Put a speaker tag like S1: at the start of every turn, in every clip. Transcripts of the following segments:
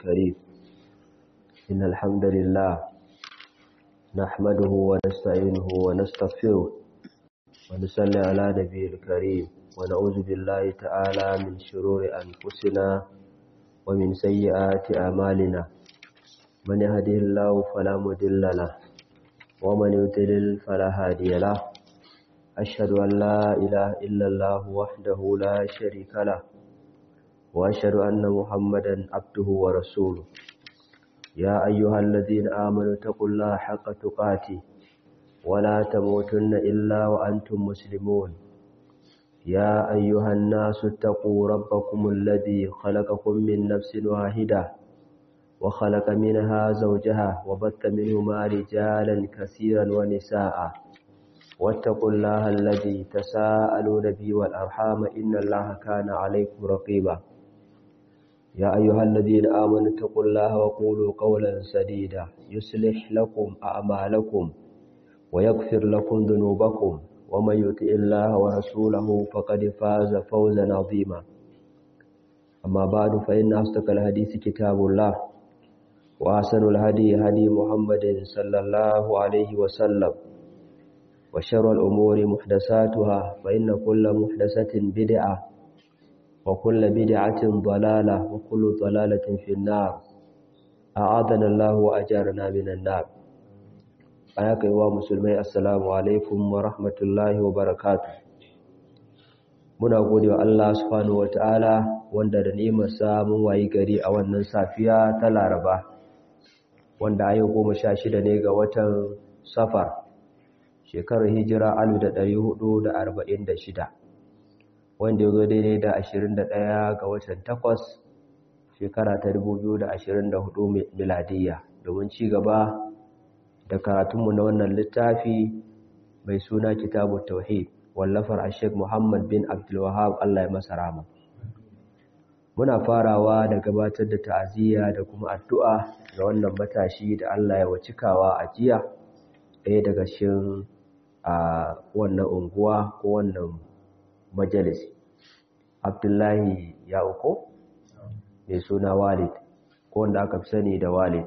S1: الكريم إن الحمد لله نحمده ونستعينه ونستغفره ونصلي على نبي الكريم ونعوذ بالله تعالى من شرور أنفسنا ومن سيئات أعمالنا من يهده الله فلا مضل له ومن يضلل فلا هادي له أشهد أن لا إله إلا الله وحده لا شريك له وأشهد أن محمدا عبده ورسوله يا أيها الذين آمنوا اتقوا الله حق تقاته ولا تموتن إلا وأنتم مسلمون يا أيها الناس اتقوا ربكم الذي خلقكم من نفس واحدة وخلق منها زوجها وبث منهما رجالا كثيرا ونساء واتقوا الله الذي تساءلون به والأرحام إن الله كان عليكم رقيبا يا أيها الذين آمنوا اتقوا الله وقولوا قولا سديدا يصلح لكم أعمالكم ويغفر لكم ذنوبكم ومن يطع الله ورسوله فقد فاز فوزا عظيما أما بعد فإن أصدق الحديث كتاب الله وأحسن الهدي هدي محمد صلى الله عليه وسلم وشر الأمور محدثاتها فإن كل محدثة بدعة وكل بدعة ضلالة وكل ضلالة في النار أعاذنا الله وأجارنا من النار ayaka yi wa musulmai assalamu alaikum wa rahmatullahi wa barakatu muna gode wa Allah subhanahu wa ta'ala wanda da nimarsa mun wayi gari a wannan safiya ta laraba wanda ayo goma sha shida ne ga watan safar shekarar hijira alu da ɗari hudu da arba'in da shida wanda ya zo daidai da ashirin da ɗaya ga watan takwas shekara ta dubu biyu da ashirin da hudu miladiyya domin ci gaba da karatunmu na wannan littafi mai suna kitabu tauhid wallafar ashek muhammad bin abdulwahab allah ya masa rama muna farawa da gabatar da ta'aziyya da kuma addu'a ga wannan matashi da allah ya wacikawa a jiya ɗaya daga cikin a wannan unguwa ko wannan majalisi abdullahi ya uku mai suna walid ko wanda aka fi sani da walid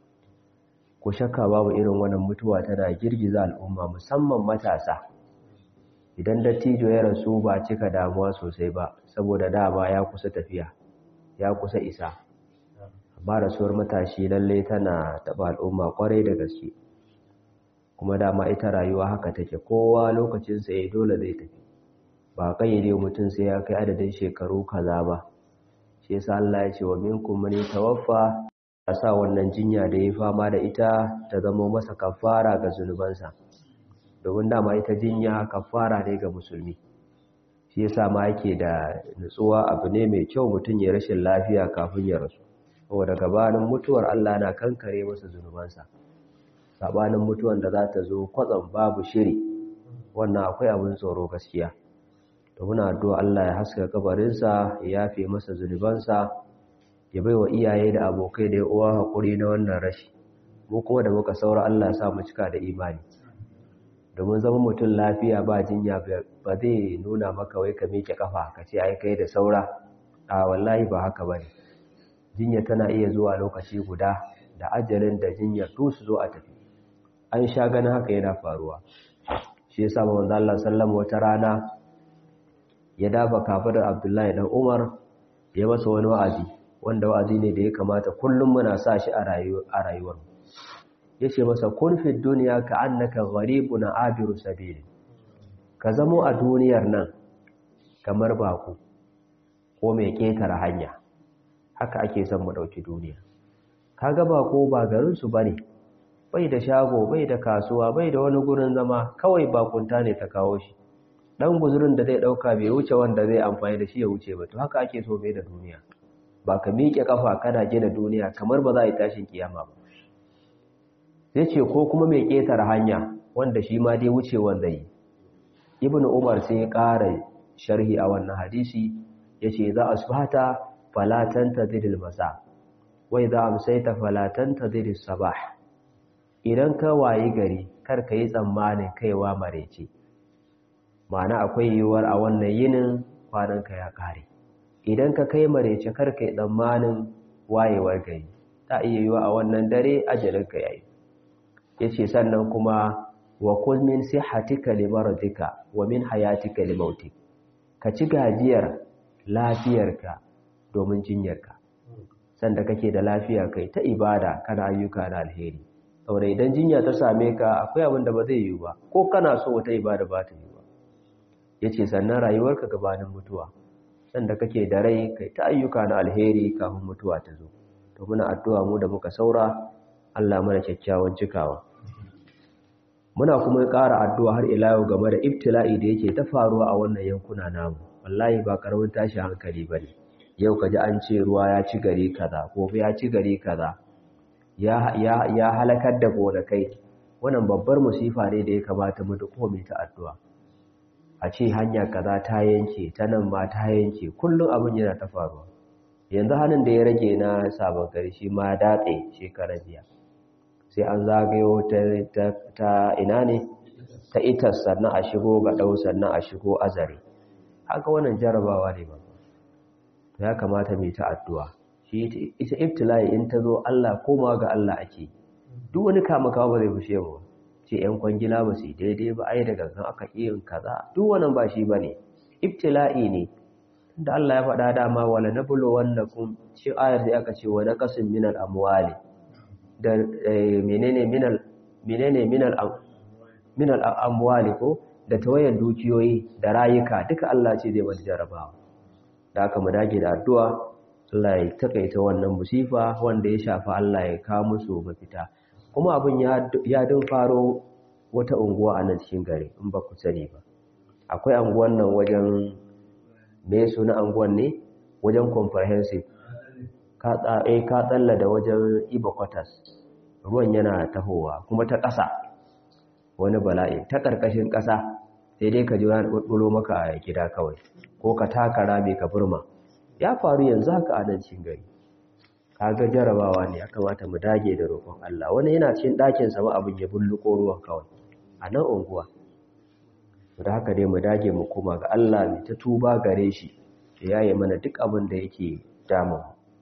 S1: ko shakka babu irin wannan mutuwa tana girgiza al'umma musamman matasa idan dattijo ya rasu ba cika damuwa sosai ba saboda dama ya kusa tafiya ya kusa isa amma rasuwar matashi lalle tana taɓa al'umma kwarai da gaske kuma dama ita rayuwa haka take kowa lokacinsa ya dole zai tafi ba kayyade mutum sai ya kai adadin shekaru kaza ba shi yasa Allah ya ce wa minkum man tawaffa a sa wannan jinya da ya fama da ita ta zama masa kafara ga zunubansa domin dama ita jinya kafara ne ga musulmi shi yasa ma yake da nutsuwa abu ne mai kyau mutum ya rashin lafiya kafin ya rasu saboda gabanin mutuwar Allah na kankare masa zunubansa sabanin mutuwan da za ta zo kwatsam babu shiri wannan akwai abin tsoro gaskiya to muna addu'a Allah ya haska kabarinsa ya yafe masa zunubansa ya bai wa iyaye da abokai da uwa haƙuri na wannan rashi mu kuma da muka saura Allah sa mu cika da imani domin zama mutum lafiya ba jinya ba zai nuna maka wai ka miƙe kafa ka ce ai kai da saura a wallahi ba haka ba ne jinya tana iya zuwa lokaci guda da ajalin da jinyar to su zo a tafi an sha ganin haka yana faruwa shi yasa manzo Allah sallallahu wata rana ya dafa kafadar Abdullahi dan Umar ya masa wani wa'azi wanda wa'azi ne da ya kamata kullum muna sa shi a rayuwar ya ce masa kun fi duniya ka annaka gharibu na abiru sabili ka zamo a duniyar nan kamar baku ko mai ƙetare hanya haka ake son mu ɗauki duniya kaga bako ba garinsu ba ne bai da shago bai da kasuwa bai da wani gurin zama kawai bakunta ne ta kawo shi ɗan guzurin da zai ɗauka bai wuce wanda zai amfani da shi ya wuce ba to haka ake so mai da duniya ba ka miƙe ƙafa kana gina duniya kamar ba za a yi tashin kiyama ba sai ce ko kuma mai ƙetare hanya wanda shi ma dai wuce wanda yi ibn umar sai ya ƙara sharhi a wannan hadisi ya ce za a subhata falatan ta zidil masa wai za a musaita falatan ta zidil sabah idan ka wayi gari kar ka yi tsammanin kaiwa marece ma'ana akwai yiwuwar a wannan yinin kwananka ya ƙare idan ka kai marece karka yi tsammanin wayewar gari ta iya yiwa a wannan dare ajalinka yayi yace sannan kuma wa kul min sihhatika limaradika wa min hayatika limautik ka ci gajiyar lafiyarka domin jinyarka sanda kake da lafiya kai ta ibada kana ayyuka na alheri saboda idan jinya ta same ka akwai abin da ba zai yi ba ko kana so wata ibada ba ta yi ba yace sannan rayuwarka gabanin mutuwa sanda kake da rai kai ta ayyuka na alheri kafin mutuwa ta zo to muna addu'a mu da muka saura Allah mana kyakkyawan cikawa muna kuma ƙara addu'a har ila yau game da ibtila'i da yake ta faruwa a wannan yankuna namu wallahi ba karamin tashi hankali bane yau kaji an ce ruwa ya ci gari kaza gobe ya ci gari kaza ya ya ya halakar da gonakai wannan babbar musifa ne da ya kamata mu duk mai ta addu'a a ce hanya kaza ta yanke ta nan ma ta yanke kullum abin yana ta faruwa yanzu hannun da ya rage na sabon gari shi ma datse shekarar biya sai an zagayo ta ina ne ta itas sannan a shigo ga ɗau sannan a shigo azare haka wannan jarabawa ne ba ya kamata mai ta addu'a shi ita ibtila'i in ta zo Allah koma ga Allah ake duk wani kama kawo ba zai fushe mu ce ‘yan kwangila ba su daidai ba ai da gangan aka yin kaza duk wannan ba shi ba ne ibtila'i ne da Allah ya faɗa dama wala na bulo wannan kun shi ayar sai aka ce wani kasin minal amwali da menene minal menene minal minal amwali ko da tawayan dukiyoyi da rayuka duka Allah ce zai wani jarabawa da aka mu dage da addu'a Allah ya takaita wannan musifa wanda ya shafa Allah ya kawo musu mafita kuma abin ya dun faro wata unguwa a nan cikin gari in ba ku sani ba akwai anguwan nan wajen me suna anguwan ne wajen comprehensive ka tsalla da wajen iba quarters ruwan yana tahowa kuma ta ƙasa wani bala'i ta ƙarƙashin ƙasa sai dai ka ji wani ɓulɓulo maka a gida kawai ko ka taka rami ka burma ya faru yanzu haka a nan cikin gari kaga jarabawa ne ya kamata mu dage da roƙon Allah wani yana cikin ɗakin sama abin ya bulluko ruwan kawai a nan unguwa da haka dai mu dage mu koma ga Allah mai ta tuba gare shi ya yaye mana duk abin da yake damu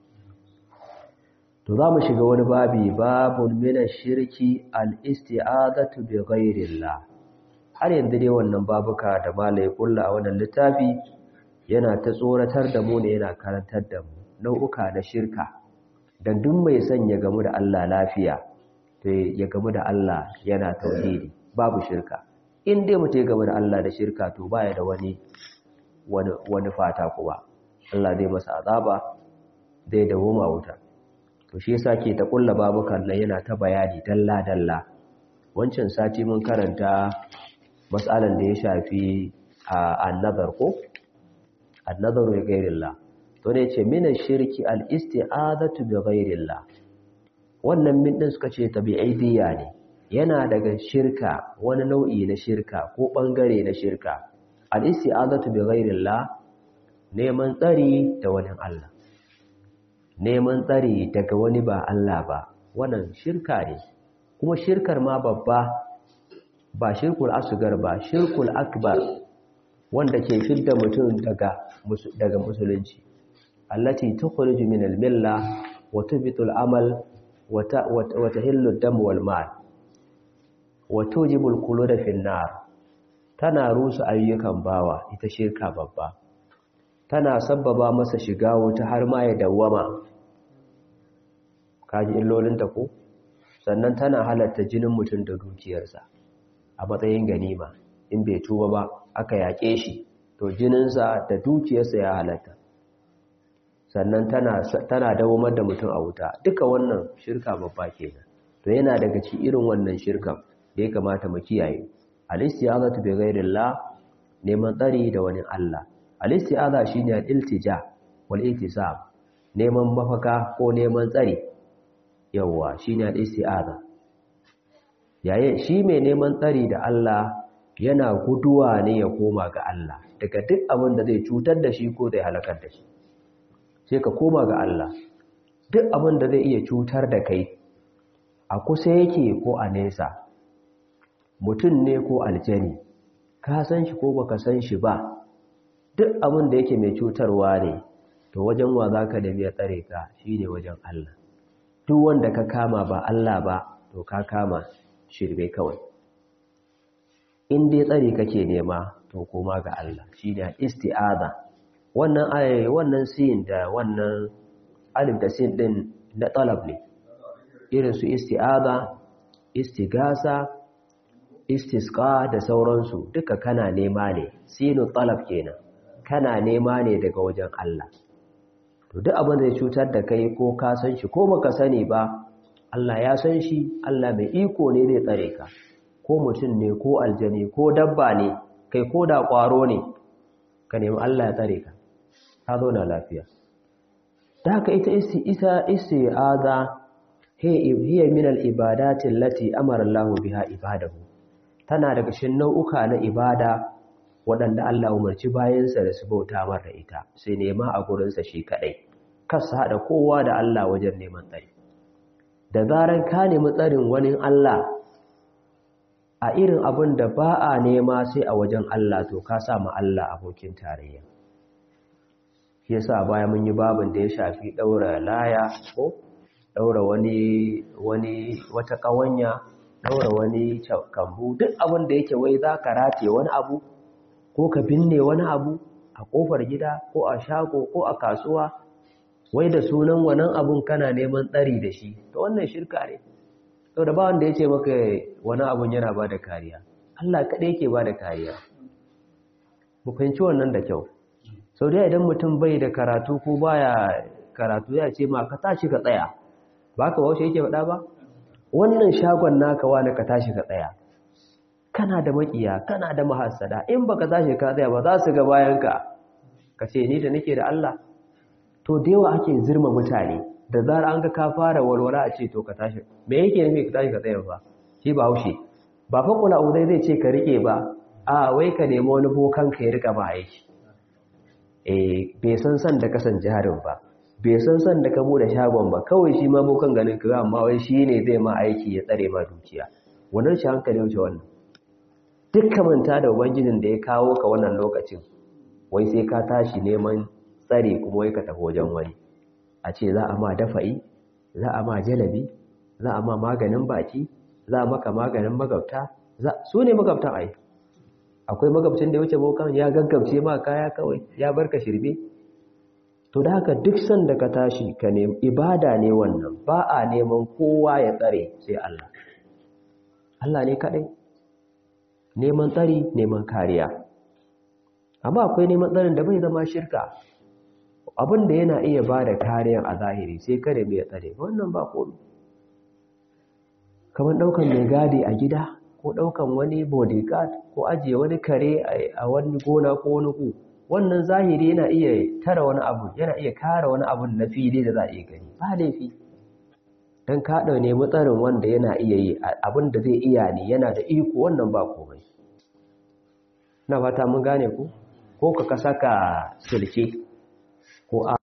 S1: to za mu shiga wani babi babun mina shirki al-isti'azatu bi ghairillah har yanzu dai wannan babuka da malai kulla a wannan littafi yana ta tsoratar da mu ne yana karantar da mu nau'uka na shirka dan duk mai son ya gamu da Allah lafiya to ya gamu da Allah yana tauhidi babu shirka in dai mutum ya gamu da Allah da shirka to baya da wani wani fata kuma Allah zai masa azaba zai dawo ma wuta to shi yasa ke ta kulla babukan nan yana ta bayani dalla dalla wancan sati mun karanta mas'alan da ya shafi an-nazar ko an-nazaru li ghayrillah to ne ce min shirki al-isti'azatu bi ghayrillah wannan min din suka ce tabi'idiyya ne yana daga shirka wani nau'i na shirka ko bangare na shirka al-isti'azatu bi ghayrillah neman tsari da wani Allah neman tsari daga wani ba Allah ba wannan shirka ne kuma shirkar ma babba ba shirkul asgar ba shirkul akbar wanda ke fidda mutum daga daga musulunci allati tukhriju min al-milla wa tubitu al-amal wa tahillu ad-dam wal mal wa tujibu al-qulud fi an-nar tana rusa ayyukan bawa ita shirka babba tana sabbaba masa shiga wuta har ma ya dawwama kaji illolinta ko sannan tana halatta jinin mutum da dukiyarsa a matsayin ganima in bai tuba ba aka yaƙe shi to jininsa da dukiyarsa ya halatta sannan tana tana dawomar da mutum a wuta duka wannan shirka babba kenan to yana daga cikin irin wannan shirkan da ya kamata mu kiyaye al-istiyazatu bi ghairillah neman tsari da wani Allah al-isti'aza shine al-iltija wal ihtisab neman mafaka ko neman tsari yawa shine al-isti'aza yayin shi mai neman tsari da Allah yana guduwa ne ya koma ga Allah daga duk abin da zai cutar da shi ko zai halakar da shi sai ka koma ga Allah duk abin da zai iya cutar da kai a kusa yake ko a nesa mutum ne ko aljani ka san shi ko baka san shi ba duk abin da yake mai cutarwa ne to wajen wa za ka nemi ya tsare ka shi ne wajen Allah duk wanda ka kama ba Allah ba to ka kama shirme kawai in dai tsare kake nema to koma ga Allah shi ne isti'aza wannan ayayi wannan sin da wannan alif da sin din na talab ne irin su isti'aza istigasa istisqa da sauransu duka kana nema ne sinu talab kenan kana nema ne daga wajen Allah to duk abin da ya cutar da kai ko ka san shi ko baka sani ba Allah ya san shi Allah mai iko ne zai tsare ka ko mutum ne ko aljani ko dabba ne kai ko da kwaro ne ka nemi Allah ya tsare ka ka zauna lafiya da haka ita isa isti'aza hiya min al-ibadati allati amara Allah biha ibadahu tana daga cikin nau'uka na ibada waɗanda Allah umarci bayansa da su bauta mara ita sai nema a gurinsa shi kaɗai kasa haɗa kowa da Allah wajen neman tsari da zarar ka nemi tsarin wani Allah a irin abin da ba a nema sai a wajen Allah to ka sa ma Allah abokin tarayya shi yasa baya mun yi babin da ya shafi ɗaura laya ko ɗaura wani wani wata ƙawanya ɗaura wani kambu duk abin da yake wai za ka rataye wani abu ko ka binne wani abu a ƙofar gida ko a shago ko a kasuwa wai da sunan wannan abun kana neman tsari da shi to wannan shirka ne to da ba wanda ya ce maka wani abun yana ba da kariya Allah kaɗai yake ba da kariya mu fahimci wannan da kyau sau da idan mutum bai da karatu ko baya karatu ya ce ma ka tashi ka tsaya ba ka wasu yake faɗa ba wannan shagon naka wani ka tashi ka tsaya kana da makiya kana da mahassada in baka tashi ka tsaya ba za su ga bayanka ka ce ni da nake da Allah to da yawa ake zirma mutane da zara an ga ka fara walwala a ce to ka tashi me yake nufi ka tashi ka tsaya ba shi ba haushe ba fa kula uzai zai ce ka rike ba a wai ka nemi wani bokan ka ya rika ba aiki eh bai san san da kasan jarin ba bai san san da ka bude shagon ba kawai shi ma bokan ganin ka amma wai shi ne zai ma aiki ya tsare ma dukiya wannan shi hankali wuce wannan dukkan manta da ubangijin da ya kawo ka wannan lokacin wai sai ka tashi neman tsare kuma wai ka tafi wajen wani a ce za a ma dafa'i za a ma jalabi za a ma maganin baki za a maka maganin magabta su ne magabtan ai akwai magabcin da ya wuce bokan ya gaggabce ma kaya kawai ya barka shirbe to da haka duk sanda ka tashi ka nemi ibada ne wannan ba a neman kowa ya tsare sai Allah Allah ne kadai neman tsari neman kariya amma akwai neman tsarin da bai zama shirka abin da yana iya ba da kariyan a zahiri sai kare mai tsare wannan ba komi kamar ɗaukan mai gadi a gida ko ɗaukan wani bodyguard ko ajiye wani kare a wani gona ko wani ku wannan zahiri yana iya tara wani abu yana iya kare wani abu na fili da za a iya gani ba laifi don kaɗa ne matsarin wanda yana iya yi abin da zai iya ne yana da iko wannan ba komai na fata mun gane ku ko ka saka silke ko a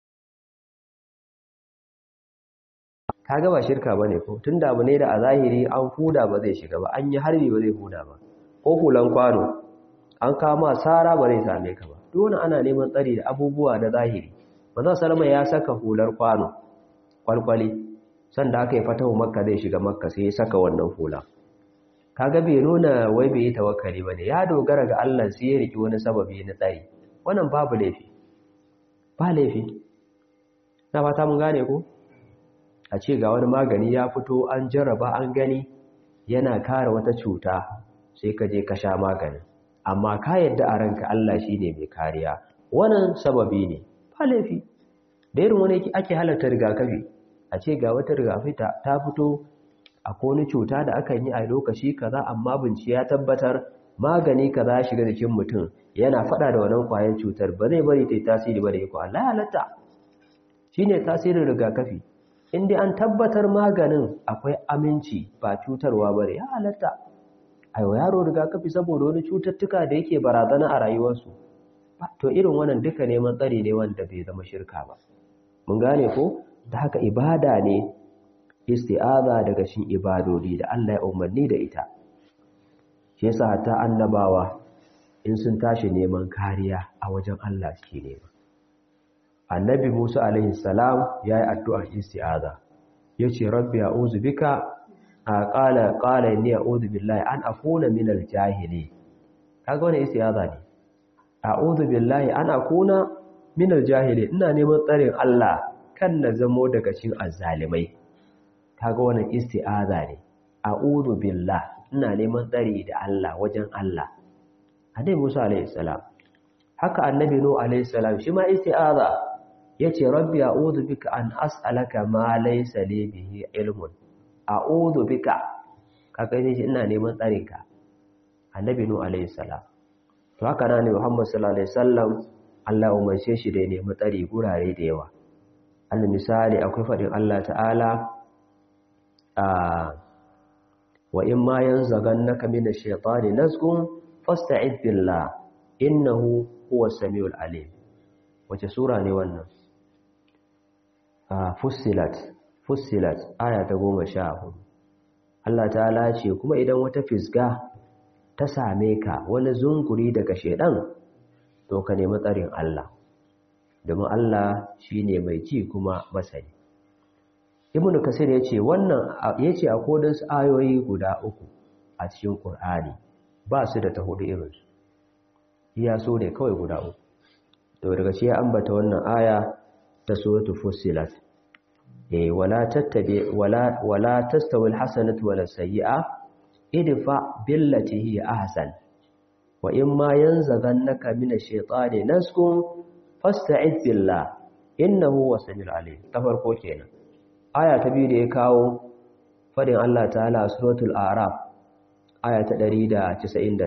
S1: ka gaba shirka ba ne ko tun da abu ne da a zahiri an huda ba zai shiga ba an yi harbi ba zai huda ba ko hulan kwano an kama sara ba zai same ka ba dole ana neman tsari da abubuwa da zahiri manzon salama ya saka hular kwano kwalkwali sanda aka yi fatahu makka zai shiga makka sai ya saka wannan hula kaga bai nuna wai bai yi tawakkali bane ya dogara ga Allah sai ya riki wani sababi na tsari wannan babu laifi ba laifi na fata mun gane ko a ce ga wani magani ya fito an jarraba an gani yana kare wata cuta sai ka je ka sha maganin amma ka yadda a ranka Allah shine mai kariya wannan sababi ne ba laifi da irin wani ake halarta rigakafi a ce ga wata rigakafi ta fito a kone cuta da akan yi a lokaci kaza amma bincike ya tabbatar magani kaza ya shiga jikin mutum yana fada da wannan kwayan cutar ba zai bari ta yi tasiri ba da iko Allah ya halatta shine tasirin rigakafi inda an tabbatar maganin akwai aminci ba cutarwa bare ya halatta aiwa yaro rigakafi saboda wani cututtuka da yake barazana a rayuwarsu to irin wannan duka neman tsari ne wanda bai zama shirka ba mun gane ko da haka ibada ne isti'aza daga cikin ibadodi da Allah ya umarni da ita shi yasa ta annabawa in sun tashi neman kariya a wajen Allah suke nema annabi Musa alaihi salam yayi addu'ar isti'aza yace rabbi a'udhu bika qala qala inni a'udhu billahi an akuna minal jahili kaga wannan isti'aza ne a'udhu billahi an akuna minal jahili ina neman tsarin Allah kan na zamo daga cikin azzalimai kaga wannan isti'aza ne a'udhu billah ina neman tsari da Allah wajen Allah annabi Musa alaihi salam haka annabi Nuh alaihi salam shi ma isti'aza yace rabbi a'udhu bika an as'alaka ma laysa li bihi ilmun a'udhu bika kaga shi ina neman tsarin ka annabi Nuh alaihi salam to haka nan ne Muhammad sallallahu alaihi wasallam Allah umarce shi da ya nemi tsari gurare da yawa al misali akwai fadin Allah ta'ala a wa in ma yanzaghannaka minash shaitani nazghun fasta'id billah innahu huwas samiul alim wace sura ne wannan ah fussilat fussilat aya ta 14 Allah ta'ala ce kuma idan wata fisga ta same ka wani zunguri daga shedan to ka nemi tsarin Allah domin Allah shine mai ji kuma masani Ibn Kasir yace wannan yace a kodin su ayoyi guda uku a cikin Qur'ani ba su da ta hudu irin su iya so ne kawai guda uku to daga shi ya ambata wannan aya ta suratul fussilat eh wala tattabi wala wala tastawi alhasanatu wala sayyi'a idfa billati hi ahsan wa imma yanzaghannaka minash shaitani nasqun fasta'id billah innahu wasamiul alim ta farko kenan aya ta biyu da ya kawo fadin Allah ta'ala suratul a'raf aya ta 199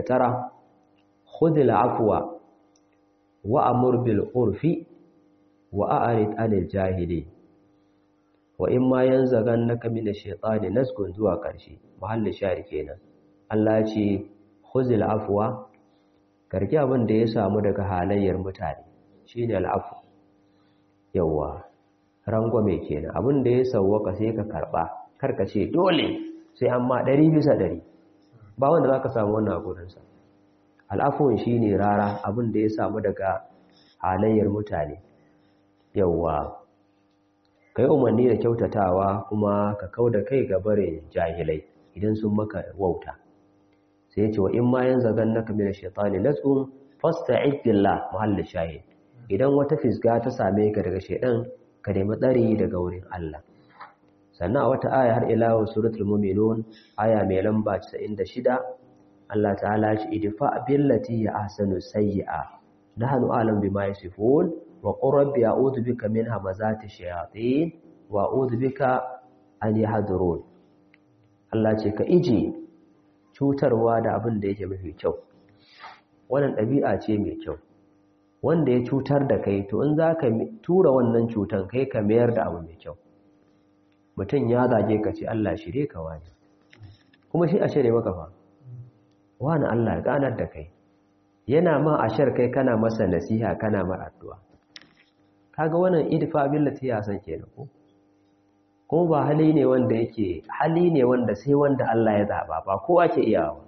S1: khudhil afwa wa amur bil urfi wa a'rid 'anil jahili wa in ma yanzaghannaka minash shaitani nasgun zuwa ƙarshe mahalli shari kenan Allah ya ce khudhil afwa karki abin da ya samu daga halayyar mutane shine al'afu yawa rangwame kenan abin da ya sauwaka sai ka karba karka ce dole sai amma ɗari bisa ɗari ba wanda za ka samu wannan gurinsa al'afuwan shi ne rara abin da ya samu daga halayyar mutane yawa ka yi umarni da kyautatawa kuma ka kau da kai ga barin jahilai idan sun maka wauta sai ce wa in ma yan zagan naka mina shaitani nas'un fasta'id billah mahallin shahid idan wata fisga ta same ka daga shaidan ka nemi tsari daga wurin Allah sannan a wata aya har ila suratul mu'minun aya mai lamba 96 Allah ta'ala shi idfa billati ya ahsanu sayyi'a nahnu a'lam bima yasifun wa qur rabbi a'udhu bika min hamazati shayatin wa a'udhu bika an yahdurun Allah ce ka ije cutarwa da abin da yake mafi kyau wannan ɗabi'a ce mai kyau wanda ya cutar da kai to in za ka tura wannan cutan kai ka mayar da abu mai kyau mutum ya zage ka ce Allah shirye ka wani kuma shi a shirye maka fa wani Allah ganar da kai yana ma a shar kai kana masa nasiha kana mar addu'a kaga wannan idfa billati ya san kenan ko kuma ba hali ne wanda yake hali ne wanda sai wanda Allah ya zaba ba kowa ke iyawa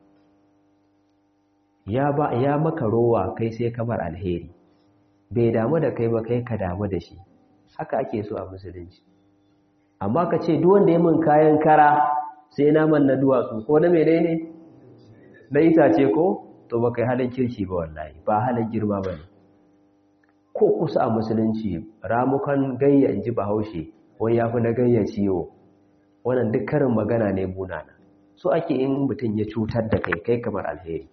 S1: ya ba ya maka rowa kai sai kamar alheri bai damu da kai ba kai ka damu da shi haka ake so a musulunci amma ka ce duk wanda ya min kayan kara sai naman na duwatsu ko na menene na itace ko to ba kai halin kirki ba wallahi ba halin girma ba ne ko kusa a musulunci ramukan gayya in ji bahaushe wani ya fi na gayya ciwo wannan duk karin magana ne munana so ake in mutum ya cutar da kai kai kamar alheri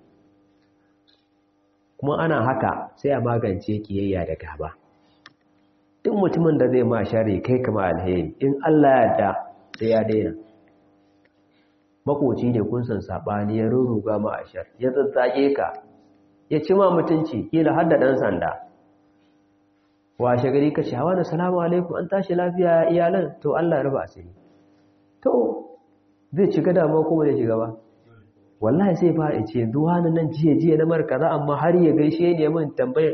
S1: kuma ana haka sai a magance kiyayya da gaba duk mutumin da zai ma shari kai kamar alheri in Allah ya da sai ya daina makoci ne kun san sabani ya ruruga ma ashar ya tsatsake ka ya ci ma mutunci kila har da dan sanda washe gari ka ce hawa da salamu alaikum an tashi lafiya iyalan to Allah ya raba asiri to zai ci gada ma ko bai shiga ba wallahi sai fara ce duwa nan jiye jiye na mar kaza amma har ya gaishe ne min tambayar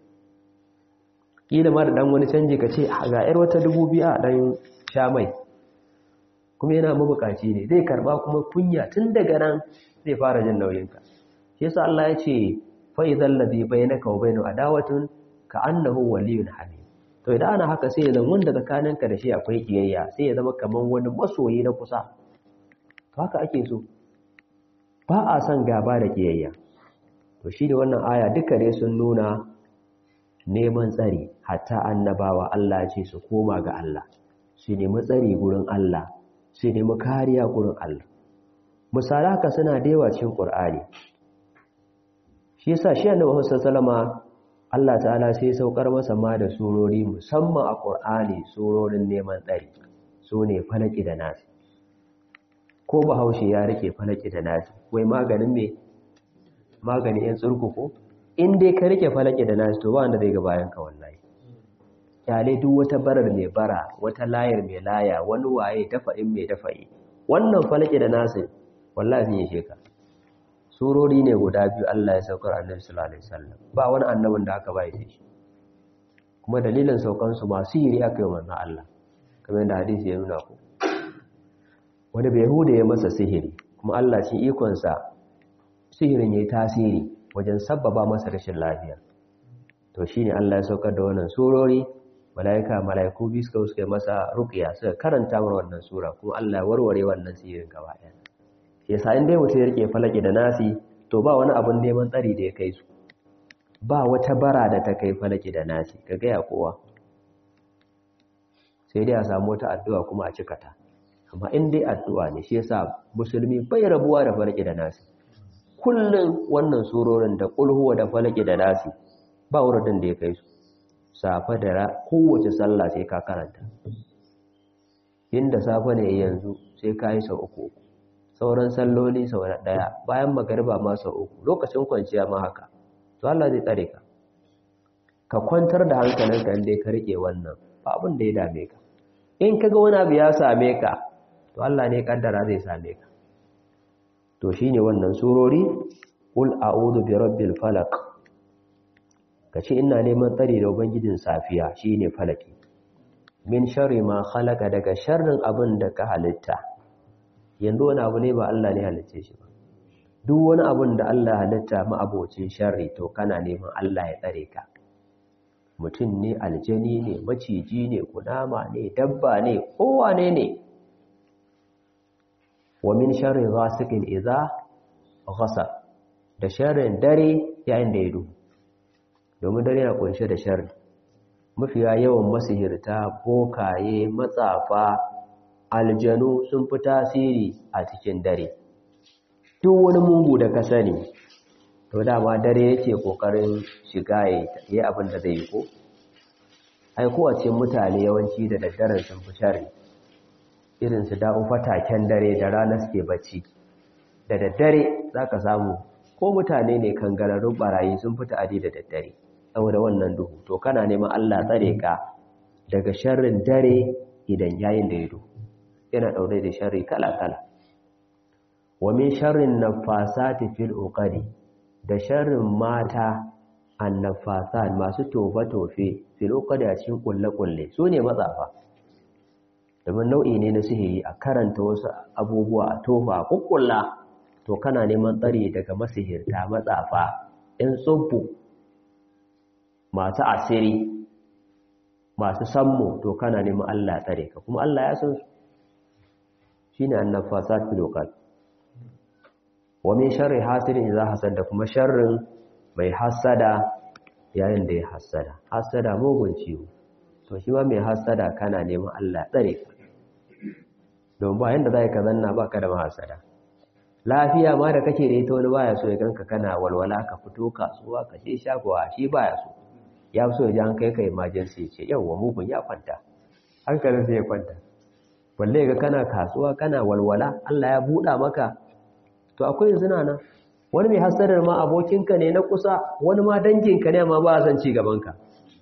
S1: kila ma da dan wani canji ka ce ga yar wata dubu biyu a dan sha mai kuma yana mabukaci ne zai karba kuma kunya tun daga nan zai fara jin nauyinka shi yasa Allah ya ce fa idzal ladhi bainaka wa bainahu adawatun ka annahu waliyyun hamim to idan ana haka sai ya zama wanda tsakaninka da shi akwai kiyayya sai ya zama kamar wani masoyi na kusa haka ake so ba a son gaba da kiyayya to shi da wannan aya duka dai sun nuna neman tsari hatta annabawa Allah ce su koma ga Allah su nemi tsari gurin Allah su nemi kariya gurin Allah misali haka suna da yawa cikin Qur'ani shi yasa shi annabi Muhammad sallallahu Allah ta'ala sai saukar masa ma da surori musamman a Qur'ani surorin neman tsari su ne falaki da nasi ko bahaushe ya rike falaki da nasi wai maganin me maganin yan tsurkuku in dai ka rike falaki da nasi to ba wanda zai ga bayan ka wallahi kyale duk wata barar mai bara wata layar mai laya wani waye dafa'in mai dafa'i wannan falaki da nasi wallahi sun yi sheka surori ne guda biyu Allah ya saukar annabi sallallahu alaihi wasallam ba wani annabin da aka bai shi kuma dalilin saukan su masu yiri aka yi wannan Allah kamar yadda hadisi ya nuna ku wani bai hude ya masa sihiri kuma Allah shi ikon sa sihirin yayi tasiri wajen sabbaba masa rashin lafiya to shine Allah ya saukar da wannan surori malaika malaiku biyu suka suka masa ruqya suka karanta mar wannan sura kuma Allah ya warware wannan sihirin gaba ɗaya yasa in dai mutum ya rike falaki da nasi to ba wani abun neman tsari da ya kai su ba wata bara da ta kai falaki da nasi ka gaya kowa sai dai a samu wata addu'a kuma a cika ta amma in dai addu'a ne shi yasa musulmi bai rabuwa da falaki da nasi kullum wannan surorin da kulhuwa da falaki da nasi ba wurin da ya kai su safa da kowace sallah sai ka karanta inda safa ne yanzu sai ka yi sau uku uku sauran salloli sau ɗaya bayan magariba ma sau uku lokacin kwanciya ma haka to Allah zai tsare ka ka kwantar da hankalinka inda ka rike wannan ba abin da ya dame ka in kaga wani abu ya same ka to Allah ne kaddara zai same ka to shine wannan surori qul a'udhu bi rabbil falaq kace ina neman tsari da ubangijin safiya shine falaki min sharri ma khalaqa daga sharrin abin da ka halitta yanzu wani abu ne ba Allah ne halitta shi ba duk wani abun da Allah halitta ma'abocin sharri to kana neman Allah ya tsare ka mutum ne aljani ne maciji ne kunama ne dabba ne kowane ne wa min sharri ghasiqin idza ghasaq da sharrin dare yayin da ya duhu domin dare na kunshe da sharri mafiya yawan masihirta bokaye matsafa aljanu sun fi tasiri a cikin dare duk wani mungu da ka sani to dama dare yake kokarin shiga ya yi abin da zai yi ko ai kowace mutane yawanci da daddaren sun fi shari irin su da'u fataken dare da rana suke bacci da daddare za ka samu ko mutane ne kangararrun barayi sun fita adi da daddare saboda wannan duhu to kana neman Allah tsare ka daga sharrin dare idan yayin da ya duhu yana ɗaure da sharri kala-kala wa min sharrin nafasati fil uqadi da sharrin mata annafasat masu tofe-tofe fil uqadi a cikin kulle-kulle su ne matsafa domin nau'i ne na sihiri a karanta wasu abubuwa a tofa a kukkulla to kana neman tsari daga masihirta matsafa in tsubbu masu asiri masu sammu to kana neman Allah tsare ka kuma Allah ya san su shine annafasat fil uqad wa min sharri hasidin idza hasad da kuma sharrin mai hasada yayin da ya hasada hasada mugun ciwo to shi ma mai hasada kana neman Allah tsare ka don ba yanda zai ka zanna baka da hasada lafiya ma da kake da ita wani baya so ya ganka kana walwala ka fito kasuwa ka je shagowa shi baya so ya so ya ji an kai ka emergency ce yawwa mugun ya kwanta hankalin sai ya kwanta balle ga kana kasuwa kana walwala Allah ya buɗa maka to akwai zina nan wani mai hasadar ma abokinka ne na kusa wani ma danginka ne ma ba san ci gabanka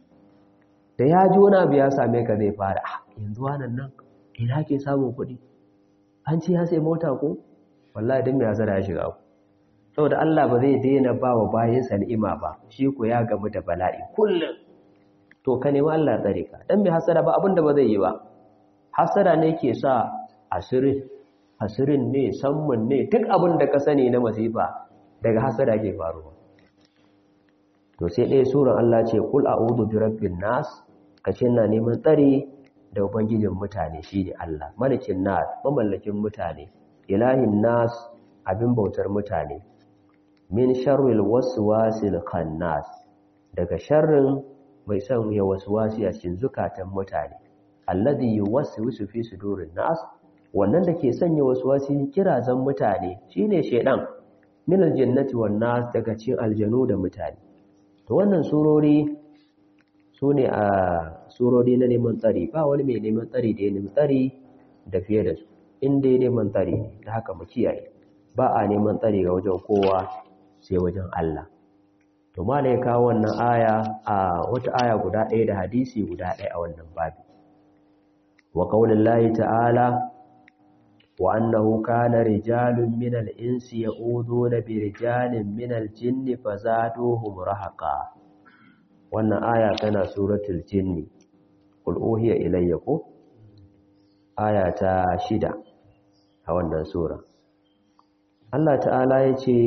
S1: da ya ji wani abu ya same ka zai fara ah yanzu wannan nan ina ke samun kuɗi an ci ya sai mota ko wallahi din mai hasada ya shiga ku saboda Allah ba zai daina ba wa bayinsa ni'ima ba shi ko ya gamu da bala'i kullum to ka nemi Allah tsare ka dan mai hasada ba abin da ba zai yi ba hasada ne ke sa asirin asirin ne sammun ne duk abin da ka sani na masifa daga hasada ke faruwa to sai ɗaya suran Allah ce kul a'udhu bi rabbin nas kace ina neman tsari da ubangijin mutane shine Allah malikin nas mamallakin mutane ilahin nas abin bautar mutane min sharril waswasil khannas daga sharrin mai son ya waswasi a cikin zukatan mutane alladhi yuwaswisu fi sudurin nas wannan da ke sanya waswasi kirazan mutane shine shedan min aljannati wan nas daga cikin aljanu da mutane to wannan surori sune a surori na neman tsari ba wani mai neman tsari da ya nemi tsari da fiye da su in dai neman tsari ne da haka mu kiyaye ba a neman tsari ga wajen kowa sai wajen Allah to ma ya kawo wannan aya a wata aya guda ɗaya da hadisi guda ɗaya a wannan babi wa qaulillahi ta'ala wa annahu kana rijalun minal insi ya'uduna bi rijalin minal jinni fazaduhum rahaqa wannan aya tana suratul jinni qul uhiya ilayya ko aya ta shida a wannan sura Allah ta'ala ya ce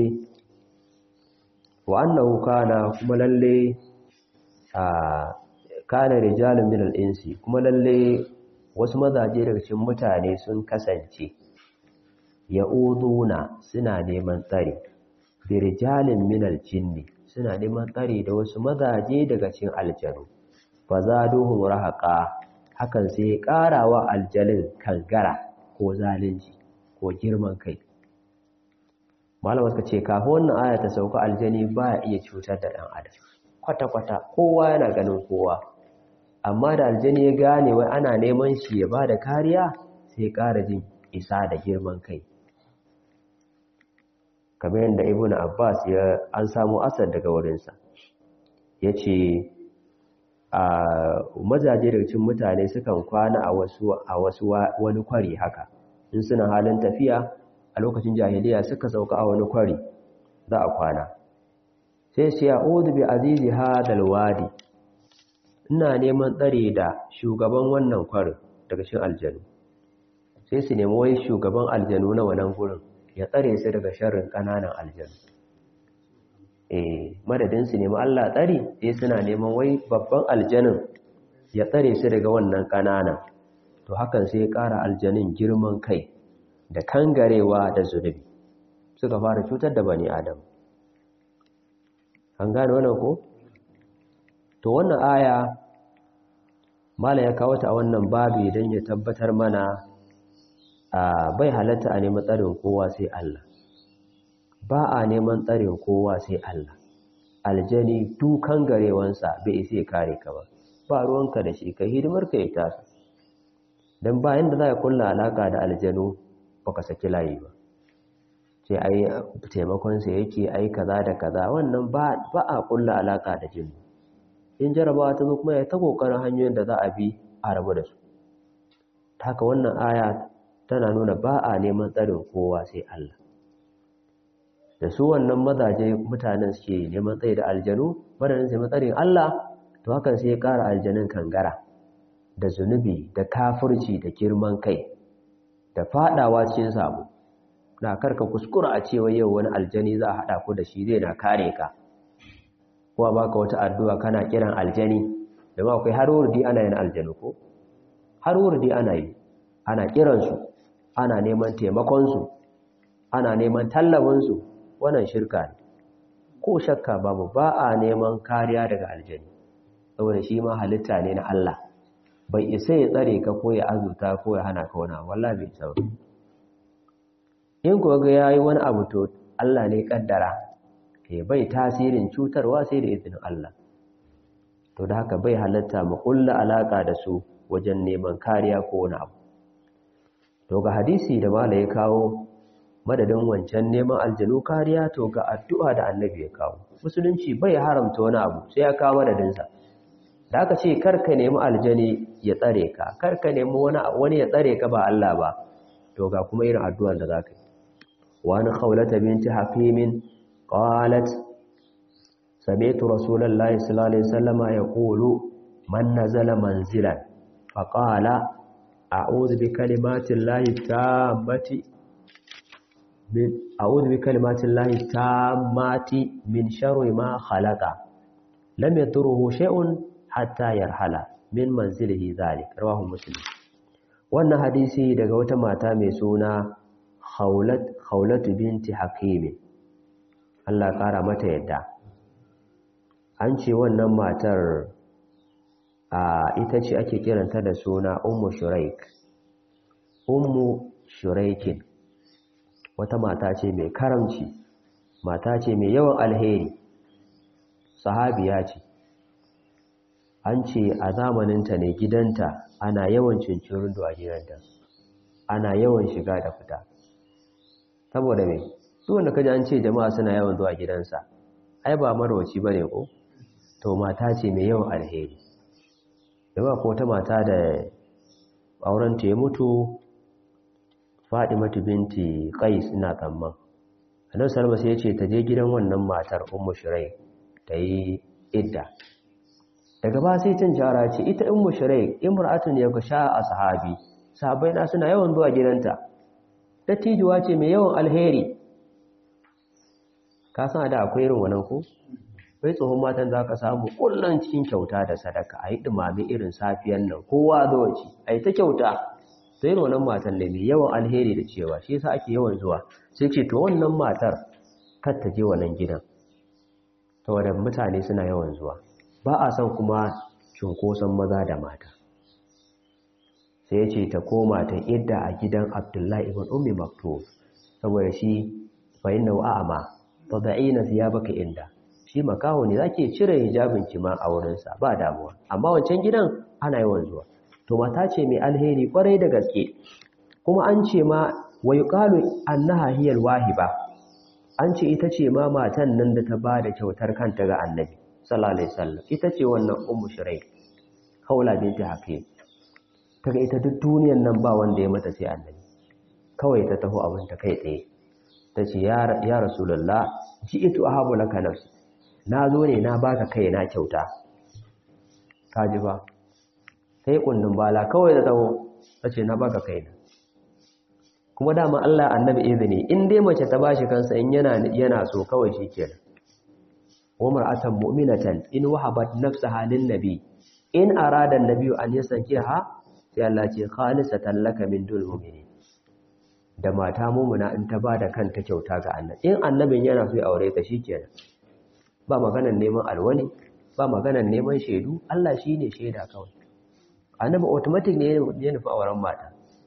S1: wa annahu kana kuma lalle a kana rijalun min al-insi kuma lalle wasu mazaje daga cikin mutane sun kasance ya'uduna suna neman tsari bi rijalin min al-jinni suna neman tsari da wasu mazaje daga cikin aljanu fa zaduhum rahaqa hakan sai ya karawa aljalin kangara ko zalunci ko girman kai malama suka ce kafin wannan aya ta sauka aljani ba ya iya cutar da ɗan adam kwata-kwata kowa yana ganin kowa amma da aljani ya gane wai ana neman shi ya ba da kariya sai ƙara jin isa da girman kai kamar yadda ibn abbas ya an samu asar daga wurinsa ya ce a mazaje daga cikin mutane sukan kwana a wasu wani kwari haka in suna halin tafiya a lokacin jahiliya suka sauka a wani kwari za a kwana sai sai ya odu bi azizi hadal wadi ina neman tsare da shugaban wannan kwarin daga shin aljanu sai su nemi wai shugaban aljanu na wannan gurin ya tsare su daga sharrin kananan aljanu eh madadin su nemi Allah tsari sai suna neman wai babban aljanin ya tsare su daga wannan kananan to hakan sai ya ƙara aljanin girman kai da kangarewa da zunubi suka fara cutar da bani adam an gane wannan ko to wannan aya mala ya kawo ta a wannan babi don ya tabbatar mana a bai halatta a neman tsarin kowa sai Allah ba a neman tsarin kowa sai Allah aljani dukan garewansa bai isa ya kare ka ba ba ruwanka da shi ka hidimar ka ya tasa don bayan da za a kulla alaka da aljanu baka saki layi ba ce ai taimakonsa yake ai kaza da kaza wannan ba a kulla alaka da jinnu in jarabawa ta zo kuma ya ta kokarin hanyoyin da za a bi a rabu da su haka wannan aya tana nuna ba a neman tsarin kowa sai Allah da su wannan mazaje mutanen suke neman tsaye da aljanu wadannan sai matsarin Allah to hakan sai ya ƙara aljanin kangara da zunubi da kafirci da girman kai da fadawa cikin sabo na karka kuskura a cewa yau wani aljani za a haɗa ku da shi zai na kare ka kuma baka wata addu'a kana kiran aljani da ma akwai har wurdi ana yin aljanu ko har wurdi ana yi ana kiransu ana neman taimakonsu ana neman tallabinsu wannan shirka ne ko shakka babu ba a neman kariya daga aljani saboda shi ma halitta ne na Allah bai isa ya tsare ka ko ya azuta ko ya hana ka wani wallahi bai isa in kuwa ga yayi wani abu to Allah ne kaddara ke bai tasirin cutarwa sai da izinin Allah to da haka bai halatta mu kulla alaka da su wajen neman kariya ko wani abu to ga hadisi da mala ya kawo madadin wancan neman aljanu kariya to ga addu'a da annabi ya kawo musulunci bai haramta wani abu sai ya kawo madadinsa da aka ce karka nemi aljani ya tsare ka karka nemi wani wani ya tsare ka ba Allah ba to ga kuma irin addu'ar da zaka yi wa an khawlata binti hakimin qalat sami'tu rasulullahi sallallahu alaihi wasallama yaqulu man nazala manzilan faqala a'udhu bi kalimati llahi tammati min a'udhu bi kalimati llahi tammati min sharri ma khalaqa lam yadurruhu shay'un hatta yarhala min manzilihi zalik rawahu muslim wannan hadisi daga wata mata mai suna khawlat khawlat binti hakim Allah kara mata yadda an ce wannan matar a ita ce ake kiranta da suna ummu shuraik ummu shuraikin wata mata ce mai karamci mata ce mai yawan alheri sahabiya ce an ce a zamaninta ne gidanta ana yawan cincirin a gidanta ana yawan shiga da fita saboda mai su wanda kaji an ce jama'a suna yawan zuwa gidansa ai ba marwaci ba ne ko to mata ce mai yawan alheri yawa ko ta mata da aurenta ya mutu Fadimatu binti Qais ina tsamman Annabi sallallahu alaihi wasallam ta je gidan wannan matar Ummu Shuraih ta yi idda daga ba sai cin jara ce ita Ummu Shuraih imra'atun yagsha ashabi sahabbai na suna yawan zuwa gidanta dattijuwa ce mai yawan alheri ka san da akwai irin wannan ko bai tsohon matan za ka samu kullum cikin kyauta da sadaka a yi ɗumame irin safiyan nan kowa zuwa ci a yi ta kyauta to yin wannan matan ne mai yawan alheri da cewa shi yasa ake yawan zuwa sai ce to wannan matar kar ta je wannan gidan saboda mutane suna yawan zuwa ba a son kuma cunkoson maza da mata sai ya ce ta koma ta idda a gidan abdullahi ibn ummi maktub saboda shi fa inna wa'ama fa da'ina baka inda shi makaho ne zake cire hijabin ki ma a wurinsa ba damuwa amma wancan gidan ana yawan zuwa to mata ce mai alheri kwarai da gaske kuma an ce ma wa yuqalu annaha hiyal wahiba an ce ita ce ma matan nan da ta bada kyautar kanta ga annabi sallallahu alaihi wasallam ita ce wannan ummu shirai kaula binti hakim kaga ita duk duniyar nan ba wanda ya mata sai annabi kawai ta taho abin ta kai tsaye ta ce ya rasulullah ji'tu ahabu laka nafsi na zo ne na baka kai na kyauta ka ji ba sai kundin bala kawai da taho ta ce na baka kai na kuma dama Allah annabi izini in dai mace ta bashi kansa in yana yana so kawai shikenan wa mar'atan mu'minatan in wahabat nafsaha lin nabi in arada an-nabi an yasankiha sai Allah ce khalisatan laka min dul mu'minin da mata mumuna in ta bada kanta kyauta ga annabi in annabin yana so ya aure ta shikenan ba maganar neman alwani ba maganar neman shaidu Allah shine shaida kawai annabi automatic ne ya nufi auren mata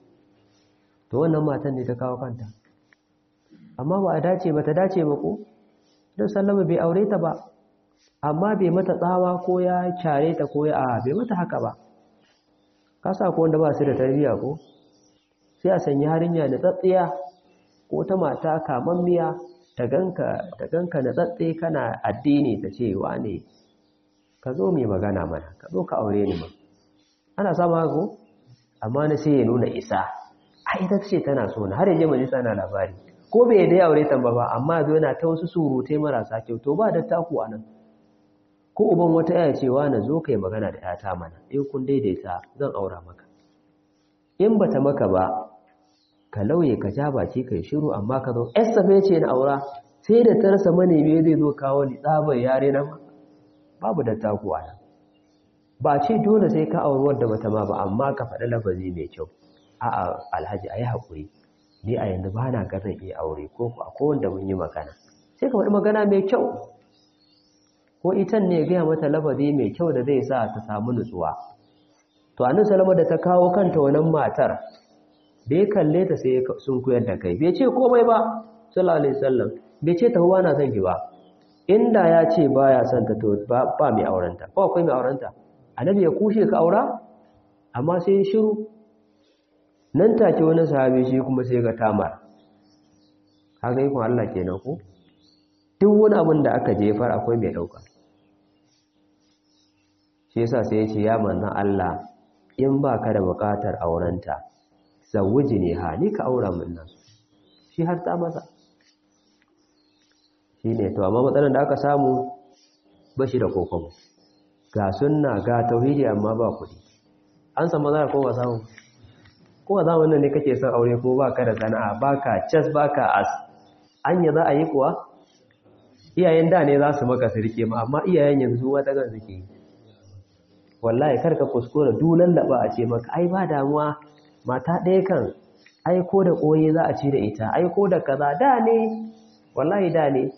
S1: to wannan matan ne ta kawo kanta amma ba a dace ba ta dace ba ko don sallama bai aure ta ba amma bai mata tsawa ko ya care ta ko ya a bai mata haka ba kasa ko wanda ba su da tarbiyya ko sai a sanya harinya da tsatsiya ko ta mata kamammiya ta ganka ta ganka na tsatse kana addini ta ce wane ka zo mai magana mana ka zo ka aure ni ma ana samu haka ko amma na sai ya nuna isa a ita ce tana so na har yaje majalisa na labari ko bai da aure ta ba amma zo yana ta wasu surutai marasa kyau to ba da taku anan ko uban wata yaya cewa na zo kai magana da yata mana in kun daidaita zan aura maka in bata maka ba ka lauye ka ja baki kai shiru amma ka zo esafe ce na aura sai da ta rasa manemi zai zo kawo ni tsabar yare na babu da taku anan ba ce dole sai ka auri wadda bata ma ba amma ka faɗi lafazi mai kyau a'a alhaji ayi haƙuri ni a yanzu ba na ga zan iya aure ko ku akwai wanda mun yi magana sai ka faɗi magana mai kyau ko itan ne gaya mata lafazi mai kyau da zai sa ta samu nutsuwa to annabi salama da ta kawo kanta wannan matar da ya kalle ta sai sun koyar da kai bai ce komai ba sallallahu alaihi wasallam bai ce ta huwa na son ki ba inda ya ce baya son ta to ba mai aurenta ko akwai mai aurenta annabi ya kushe ka aura amma sai shiru nan take wani sahabi shi kuma sai ga tamar kaga ikon Allah kenan ko duk wani abin da aka jefar akwai mai dauka shi yasa sai ya ce ya manzon Allah in ba ka da bukatar aurenta zawuji ne ha ni ka aura min nan shi har ta masa shi ne to amma matsalar da aka samu ba shi da kokobo ga sunna ga tauhidi amma ba kuɗi an san maza ko ba samu ko a zamanin ne kake son aure ko baka da sana'a baka cas baka as anya za a yi kuwa iyayen da ne za su maka su rike ma amma iyayen yanzu wata gan suke wallahi karka kuskura dulan laba a ce maka ai ba damuwa mata ɗaya kan ai ko da koyi za a ci da ita ai ko da kaza da ne wallahi da ne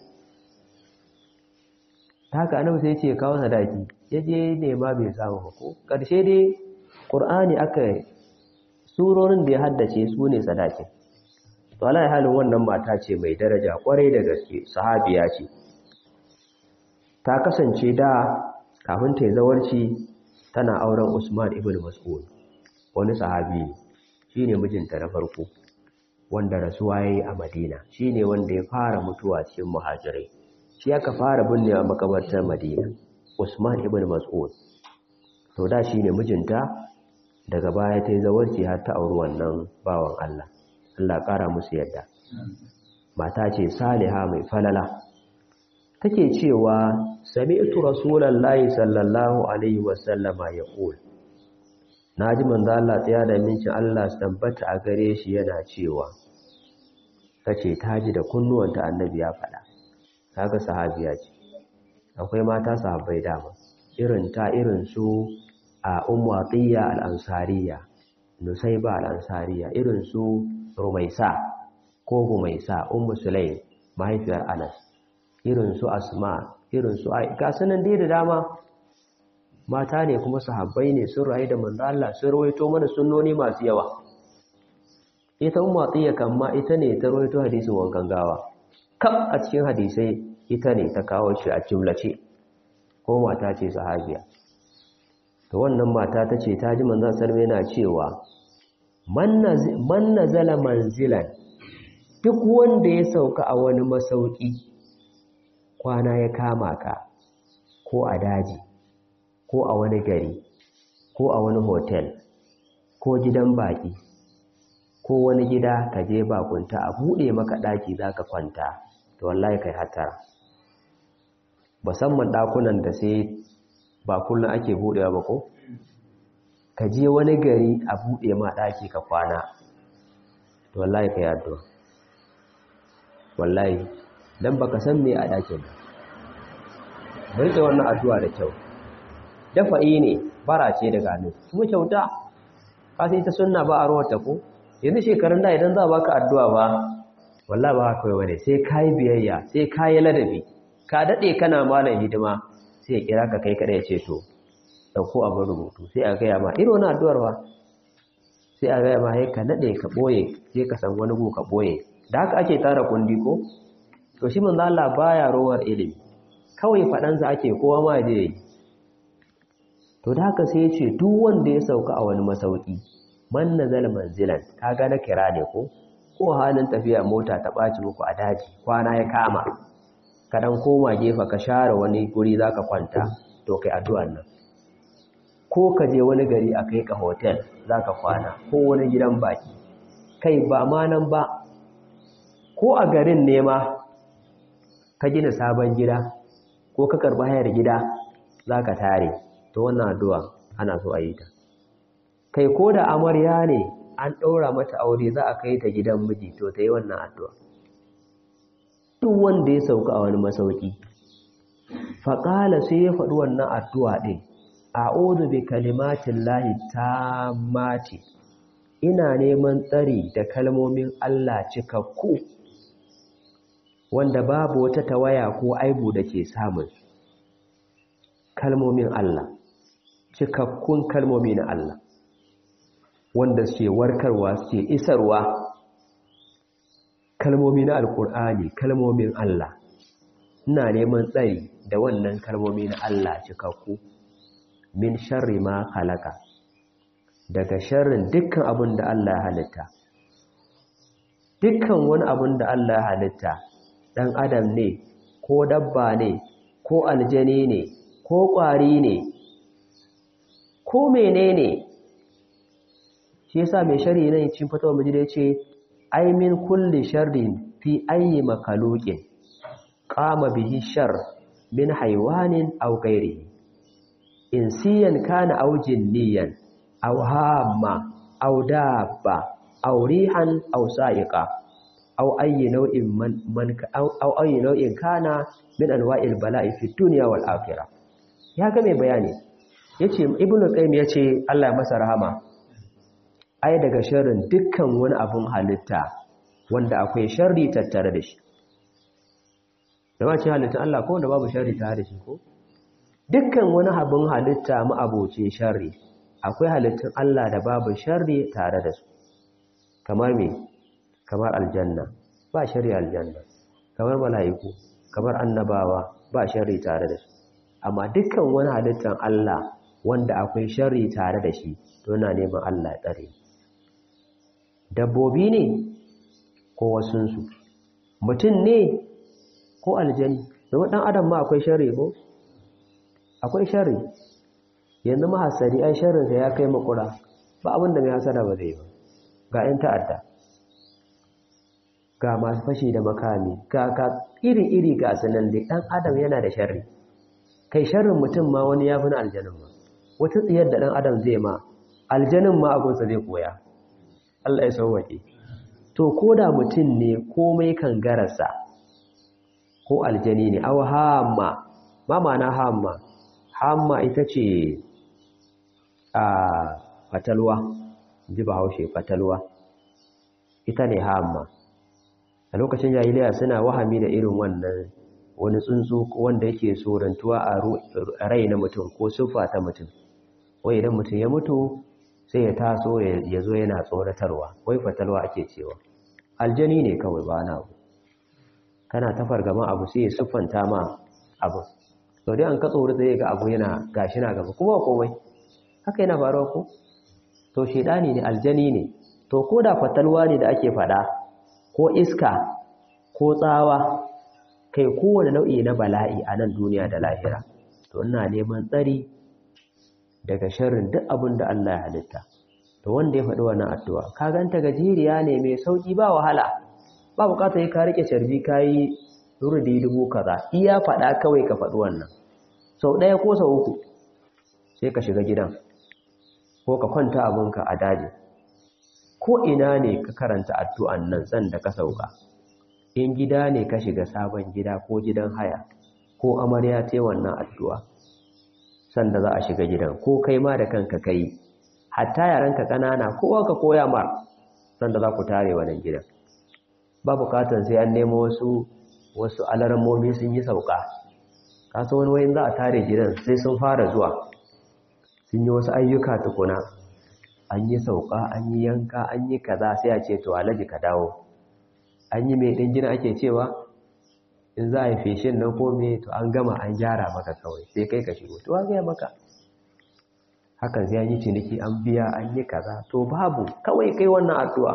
S1: haka annabi sai ce kawo sadaki ya je nema bai samu ba ko ƙarshe dai ƙur'ani aka surorin da ya haddace su ne sadakin to ala halin wannan mata ce mai daraja kwarai da gaske sahabiya ce ta kasance da kafin ta yi zawarci tana auren Usman ibn Mas'ud wani sahabi ne shine mijinta na farko wanda rasuwa yayi a Madina shine wanda ya fara mutuwa cikin muhajirai shi aka fara binnewa makabartar Madina Usman ibn Mas'ud to da shine mijinta daga baya ta yi zawarci har ta auri wannan bawan Allah Allah ƙara musu yadda mata ce saliha mai falala take cewa sami'tu rasulullahi sallallahu alaihi wasallama yaqul naji manzo Allah tsaya da mincin Allah su tabbata a gare shi yana cewa tace taji da kunnuwanta annabi ya faɗa kaga sahabiya ce akwai mata sahabbai dama irin ta irin su a ummu atiya al-ansariya nusayba al-ansariya irin su rumaisa ko gumaisa ummu sulaim mahaifiyar anas irin su asma irin su ai ga sanan dai da dama mata ne kuma sahabbai ne sun rayu da manzo Allah sun rawaito mana sunnoni masu yawa ita ummu atiya kamma ita ne ta rawaito hadisin wankan gawa kaf a cikin hadisai ita ne ta kawo shi a jumlace ko mata ce sahabiya to wannan mata ta ce ta ji manzo sallallahu yana cewa man nazala manzilan duk wanda ya sauka a wani masauki kwana ya kama ka ko a daji ko a wani gari ko a wani hotel ko gidan baki ko wani gida ka je bakunta a buɗe maka ɗaki za ka kwanta to wallahi kai hatara musamman ɗakunan da sai ba kullum ake buɗewa ba ko ka je wani gari a buɗe ma ɗaki ka kwana to wallahi ka yaddo wallahi don baka san me a ɗakin ba rike wannan addu'a da kyau dafa'i ne bara ce daga nan kuma kyauta ka sai ta sunna ba a rawata ko yanzu shekarun da idan za a baka addu'a ba wallahi ba haka bane sai kai biyayya sai kai ladabi ka dade kana malam hidima sai ya kira ka kai kada ya ce to dauko abin rubutu sai a gaya ma irin wani addu'ar ba sai a gaya ma sai ka nade ka boye sai ka san wani gu ka boye da haka ake tara kundi ko to shi manzo Allah baya rowar ilimi kawai faɗansa ake kowa ma je yi to da haka sai ya ce duk wanda ya sauka a wani masauki man nazal manzilan kaga na kira ne ko ko halin tafiya mota ta ɓaci muku a daji kwana ya kama ka dan koma gefa ka share wani guri zaka kwanta to kai addu'an nan ko ka je wani gari a kai ka hotel zaka kwana ko wani gidan baki kai ba ma nan ba ko a garin ne ma ka gina sabon gida ko ka karba hayar gida zaka tare to wannan addu'a ana so a yi ta kai ko da amarya ne an ɗaura mata aure za a kai ta gidan miji to ta yi wannan addu'a duk wanda ya sauka a wani masauki faƙala sai ya faɗi wannan addu'a ɗin a ozu bi kalimatin lahi ta mati ina neman tsari da kalmomin Allah cikakku wanda babu wata tawaya ko aibu da ke samun kalmomin Allah cikakkun kalmomi na Allah wanda suke warkarwa suke isarwa kalmomi na alkur'ani kalmomin Allah ina neman tsari da wannan kalmomi na Allah cikakku min sharri ma halaka daga sharrin dukkan abin da Allah ya halitta dukkan wani abin da Allah ya halitta dan adam ne ko dabba ne ko aljani ne ko ƙwari ne ko menene shi yasa mai shari ne cin fatawa majida yace ai min kulli sharrin fi ayyi makhluqin qama bihi shar min haywanin aw ghairihi insiyan kana aw jinniyan aw hamma aw dabba aw rihan aw sa'iqa aw ayyi naw'in man, man aw ayyi naw'in kana min anwa'il bala'i fi dunya wal akhirah ya ga mai bayani yace ibnu qayyim yace Allah ya masa rahama ai daga sharrin dukkan wani abun halitta wanda akwai sharri tattare da shi da ba ce halittun Allah ko wanda babu sharri tare da shi ko dukkan wani abun halitta mu aboce sharri akwai halittun Allah da babu sharri tare da su kamar me kamar aljanna ba sharri aljanna kamar mala'iku kamar annabawa ba sharri tare da su amma dukkan wani halittar Allah wanda akwai sharri tare da shi to yana neman Allah ya tsare dabbobi ne ko wasunsu mutum ne ko aljani domin ɗan adam ma akwai sharri ko akwai sharri yanzu mahasari ai sharrinsa ya kai makura ba abin da mai hasara ba zai ba ga 'yan ta'adda ga masu fashi da makami ga ka iri-iri ga sanan da ɗan adam yana da sharri kai sharrin mutum ma wani ya fi na aljanin ma wata tsiyar da ɗan adam zai ma aljanin ma abinsa zai koya Allah ya sauwaƙe to ko da mutum ne komai kan garasa ko aljani ne aw hamma ma ma'ana hamma hamma ita ce a fatalwa ji bahaushe fatalwa ita ne hamma a lokacin jahiliya suna wahami da irin wannan wani tsuntsu wanda yake sorantuwa a rai na mutum ko siffa ta mutum wai idan mutum ya mutu sai ya taso ya zo yana tsoratarwa wai fatalwa ake cewa aljani ne kawai ba na abu kana ta fargama abu sai ya siffanta ma abu sau dai an ka tsoro sai ga abu yana gashi na gaba kuma komai haka yana faruwa ko to shedani ne aljani ne to ko da fatalwa ne da ake fada ko iska ko tsawa kai kowane nau'i na bala'i a nan duniya da lahira to ina neman tsari daga sharrin duk abin da Allah ya halitta to wanda ya faɗi wannan addu'a ka ganta gajeriya ne mai sauki ba wahala ba bukatar ka rike sharbi kai rudi dubu kaza iya faɗa kawai ka faɗi wannan sau ɗaya ko sau uku sai ka shiga gidan ko ka kwanta abinka a daji ko ina ne ka karanta addu'an nan san da ka sauka in gida ne ka shiga sabon gida ko gidan haya ko amarya ce wannan addu'a sanda za a shiga gidan ko kai ma da kanka kai hatta yaranka ƙanana kowa ka koya mar sanda za ku tare wannan gidan ba bukatar sai an nemo wasu wasu alarmomi sun yi sauka kasa wani wayin za a tare gidan sai sun fara zuwa sun yi wasu ayyuka tukuna an yi sauka an yi yanka an yi kaza sai a ce to alaji ka dawo an yi mai ɗin gina ake cewa in za a yi feshin nan ko me to an gama an gyara maka kawai sai kai ka shigo to gaya maka hakan sai an yi ciniki an biya an yi kaza to babu kawai kai wannan addu'a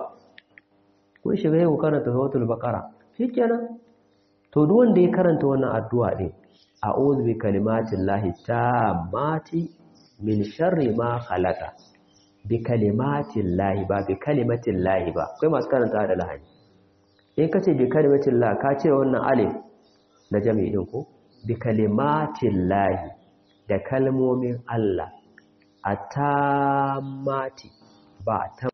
S1: kun shiga yau karanta suratul baqara shikenan to duk wanda ya karanta wannan addu'a din a'udhu bi kalimatin lahi tammati min sharri ma khalaqa bi kalimatin lahi ba bi kalimatin lahi ba kai masu karanta da lahani in kace bi kalimatin lahi ka ce wannan alif na jami'i din ko bi kalimatin lahi da kalmomin Allah atamati ba ta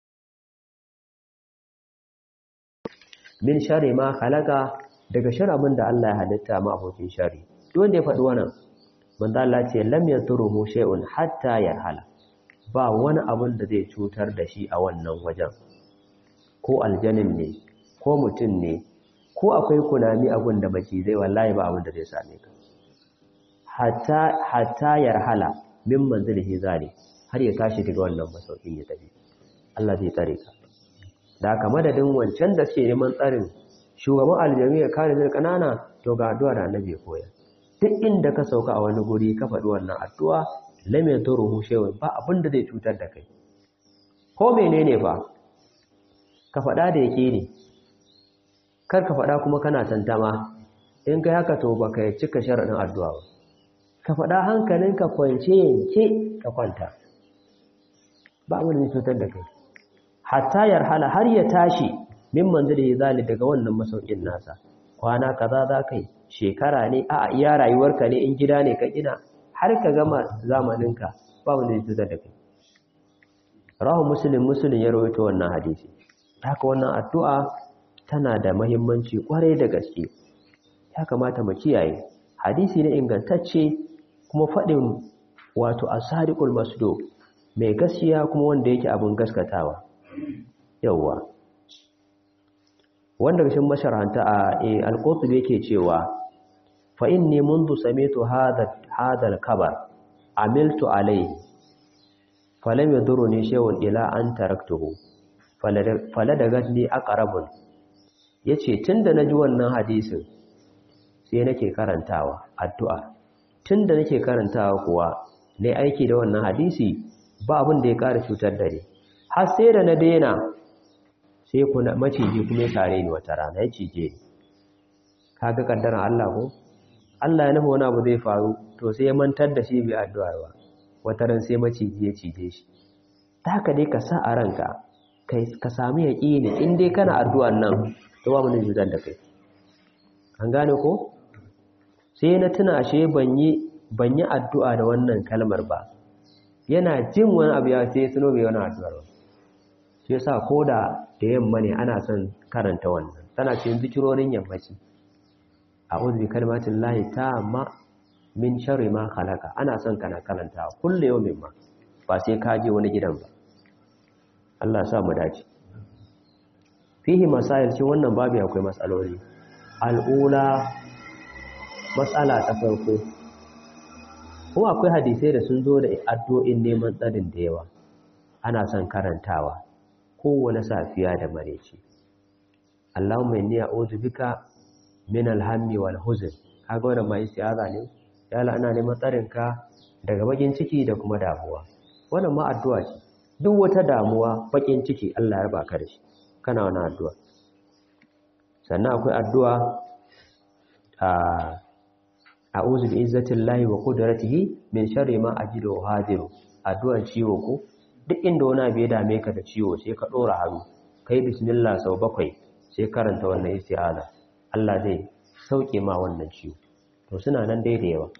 S1: min shari ma khalaqa daga sharabin da Allah ya halitta ma abokin shari duk wanda ya faɗi wannan manzo Allah ce lam yaturuhu shay'un hatta yarhala ba wani abun da zai cutar da shi a wannan wajen ko aljanin ne ko mutum ne ko akwai kunami abun da baki zai wallahi ba abun da zai same ka hatta hatta yarhala min manzilihi zali har ya tashi daga wannan masaukin ya tafi Allah zai tsare ka da haka madadin wancan da suke neman tsarin shugaban aljami ya kare zai kanana to ga addu'a da annabi ya koya duk inda ka sauka a wani guri ka faɗi wannan addu'a lam yaturuhu shay'un ba abin da zai cutar da kai ko menene fa ka faɗa da yake ne kar ka faɗa kuma kana tantama in kai haka to baka cika sharadin addu'a ba ka faɗa hankalinka kwance yanke ka kwanta ba abin da zai cutar da kai hatta yarhala har ya tashi min manzili zali daga wannan masaukin nasa kwana kaza za kai shekara ne a iya rayuwarka ne in gida ne ka gina har ka gama zamaninka ba wanda zai cutar da kai rahu muslim muslim ya rawaito wannan hadisi haka wannan addu'a tana da muhimmanci kwarai da gaske ya kamata mu kiyaye hadisi ne ingantacce kuma faɗin wato asadiqul masduq mai gaskiya kuma wanda yake abin gaskatawa yawa wanda gashin masharanta a al-qurtubi yake cewa fa inni mundu samitu hadha hadha al-kabar amiltu alayhi falam yaduruni shay'un ila an taraktuhu faladagadni aqrabun yace tunda naji wannan hadisin sai nake karantawa addu'a tunda nake karantawa kuwa ne aiki da wannan hadisi ba abin da ya ƙara cutar da ni har sai da na daina sai kuna maciji kuma ya tare ni wata rana ya cije ni kaga kaddaran Allah ko Allah ya nufa wani abu zai faru to sai ya mantar da shi bai addu'a ba wata ran sai maciji ya cije shi ta haka dai ka sa a ranka ka sami yaƙini in dai kana addu'an nan to ba mun cutar da kai an gane ko sai na tuna ashe ban yi ban yi addu'a da wannan kalmar ba yana jin wani abu ya sai tuno bai wani addu'ar ba shi yasa ko da da yamma ne ana son karanta wannan tana cikin zikirorin yammaci a'udhu bi kalimatin lahi tamma min sharri ma khalaqa ana son kana karanta kullu yawmin ma ba sai ka je wani gidan ba Allah ya sa mu dace fihi masail shi wannan babu akwai matsaloli al'ula matsala ta farko kuma akwai hadisai da sun zo da addu'o'in neman tsarin da yawa ana son karantawa kowane safiya da mareci Allahumma inni a'udhu bika min alhammi wal huzn kaga wannan mai istiaza ne ya Allah ana neman tsarin ka daga bakin ciki da kuma damuwa wannan ma addu'a ce duk wata damuwa bakin ciki Allah ya baka da shi kana wannan addu'a sannan akwai addu'a a a'udhu bi izzatillahi wa qudratihi min sharri ma ajidu wa hadiru addu'ar ciwo ko duk inda wani abu ya dame ka da ciwo sai ka dora hannu kai bismillah sau bakwai sai karanta wannan isti'aza Allah zai sauke ma wannan ciwo to suna nan dai da yawa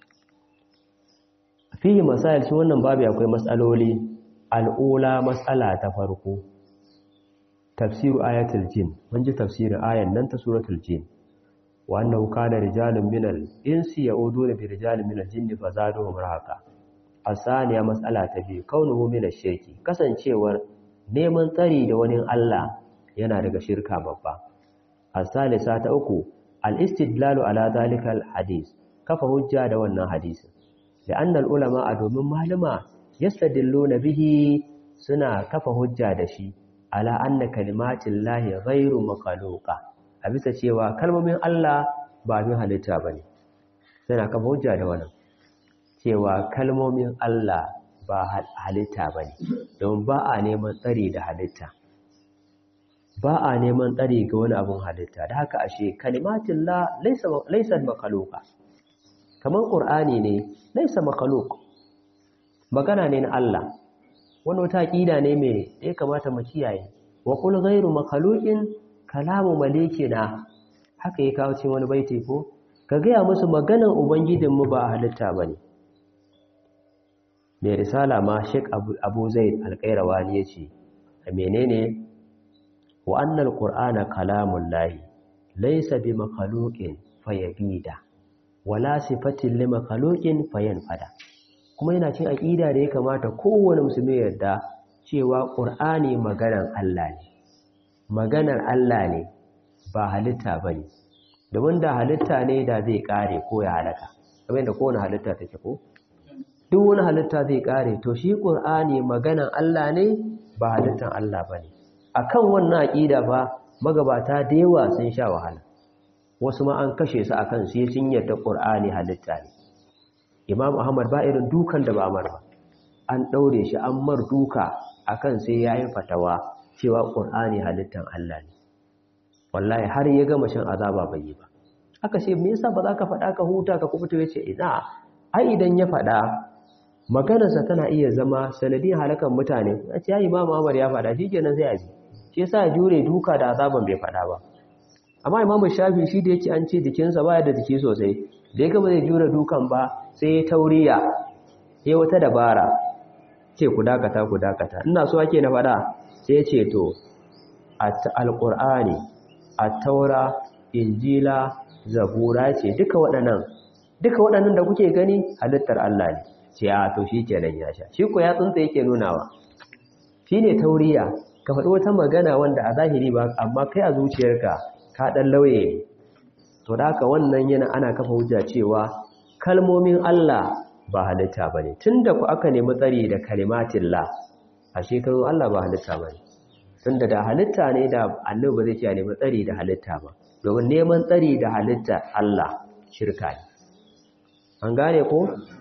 S1: fihi masail shi wannan babu akwai mas'aloli al'ula mas'ala ta farko tafsiru ayatul jin mun ji tafsirin ayan nan ta suratul jin wa annahu kana rijalun minal insi ya'uduna bi rijalin minal jinni fazaduhum rahaqa asaniya mas'ala ta biyu kaunuhu minash shirki kasancewar neman tsari da wani Allah yana daga shirka babba asalisa ta uku al-istidlalu ala zalika al-hadith kafa hujja da wannan hadisin da annal ulama a domin malama yastadilluna bihi suna kafa hujja da shi ala anna kalimatin lahi ghairu makhluqa a bisa cewa kalmomin Allah ba min halitta bane suna kafa hujja da wannan cewa kalmomin Allah ba halitta bane don ba a neman tsari da halitta ba a neman tsari ga wani abun halitta da haka ashe kalimatin la laysa laysa makhluqa kamar qur'ani ne laysa makhluq magana ne na Allah wani wata aqida ne mai ya kamata mu kiyaye wa qul ghayru makhluqin kalamu malikina haka ya kawo cikin wani baiti ko ka gaya musu maganan ubangijinmu ba a halitta bane mai risala ma Sheikh Abu Zaid Al-Qayrawani yace menene wa annal qur'ana kalamul lahi laysa bi makhluqin fayabida wala sifatin li makhluqin fayanfada kuma yana cin aqida da ya kamata kowane musulmi yarda cewa qur'ani maganar Allah ne maganar Allah ne ba halitta bane domin da halitta ne da zai kare ko ya halaka kamar yadda kowane halitta take ko duk wani halitta zai kare to shi qur'ani maganar Allah ne ba halittan Allah bane akan wannan aqida fa magabata da yawa sun sha wahala wasu ma an kashe su akan sai sun yarda qur'ani halitta ne imam ahmad ba irin dukan da ba mar ba an daure shi an mar duka akan sai yayin fatawa cewa qur'ani halittan Allah ne wallahi har ya gama shan azaba bai yi ba aka ce me yasa ba za ka faɗa ka huta ka kubuta yace ina ai idan ya faɗa maganarsa tana iya zama sanadin halakan mutane a ce ya imam ahmad ya faɗa shikenan sai a ji shi yasa jure duka da azaban bai faɗa ba amma imamu shafi shi da yake an ce jikinsa baya da jiki sosai da ya gama zai jure dukan ba sai ya tauriya ya wata dabara ce ku dakata ku dakata ina so ake na faɗa sai ya ce to alƙur'ani taura, injila zabura ce duka waɗannan duka waɗannan da kuke gani halittar Allah ne ce a to shi kenan ya sha shi ko ya tsunta yake nunawa shi ne tauriya ka faɗi wata magana wanda a zahiri ba amma kai a zuciyarka ka ɗan lauye ne to da haka wannan yana ana kafa hujja cewa kalmomin Allah ba halitta ba ne tun da ku aka nemi tsari da kalimatin la a shekarun Allah ba halitta ba ne tun da halitta ne da annabi ba zai ce a nemi tsari da halitta ba domin neman tsari da halitta Allah shirka ne an gane ko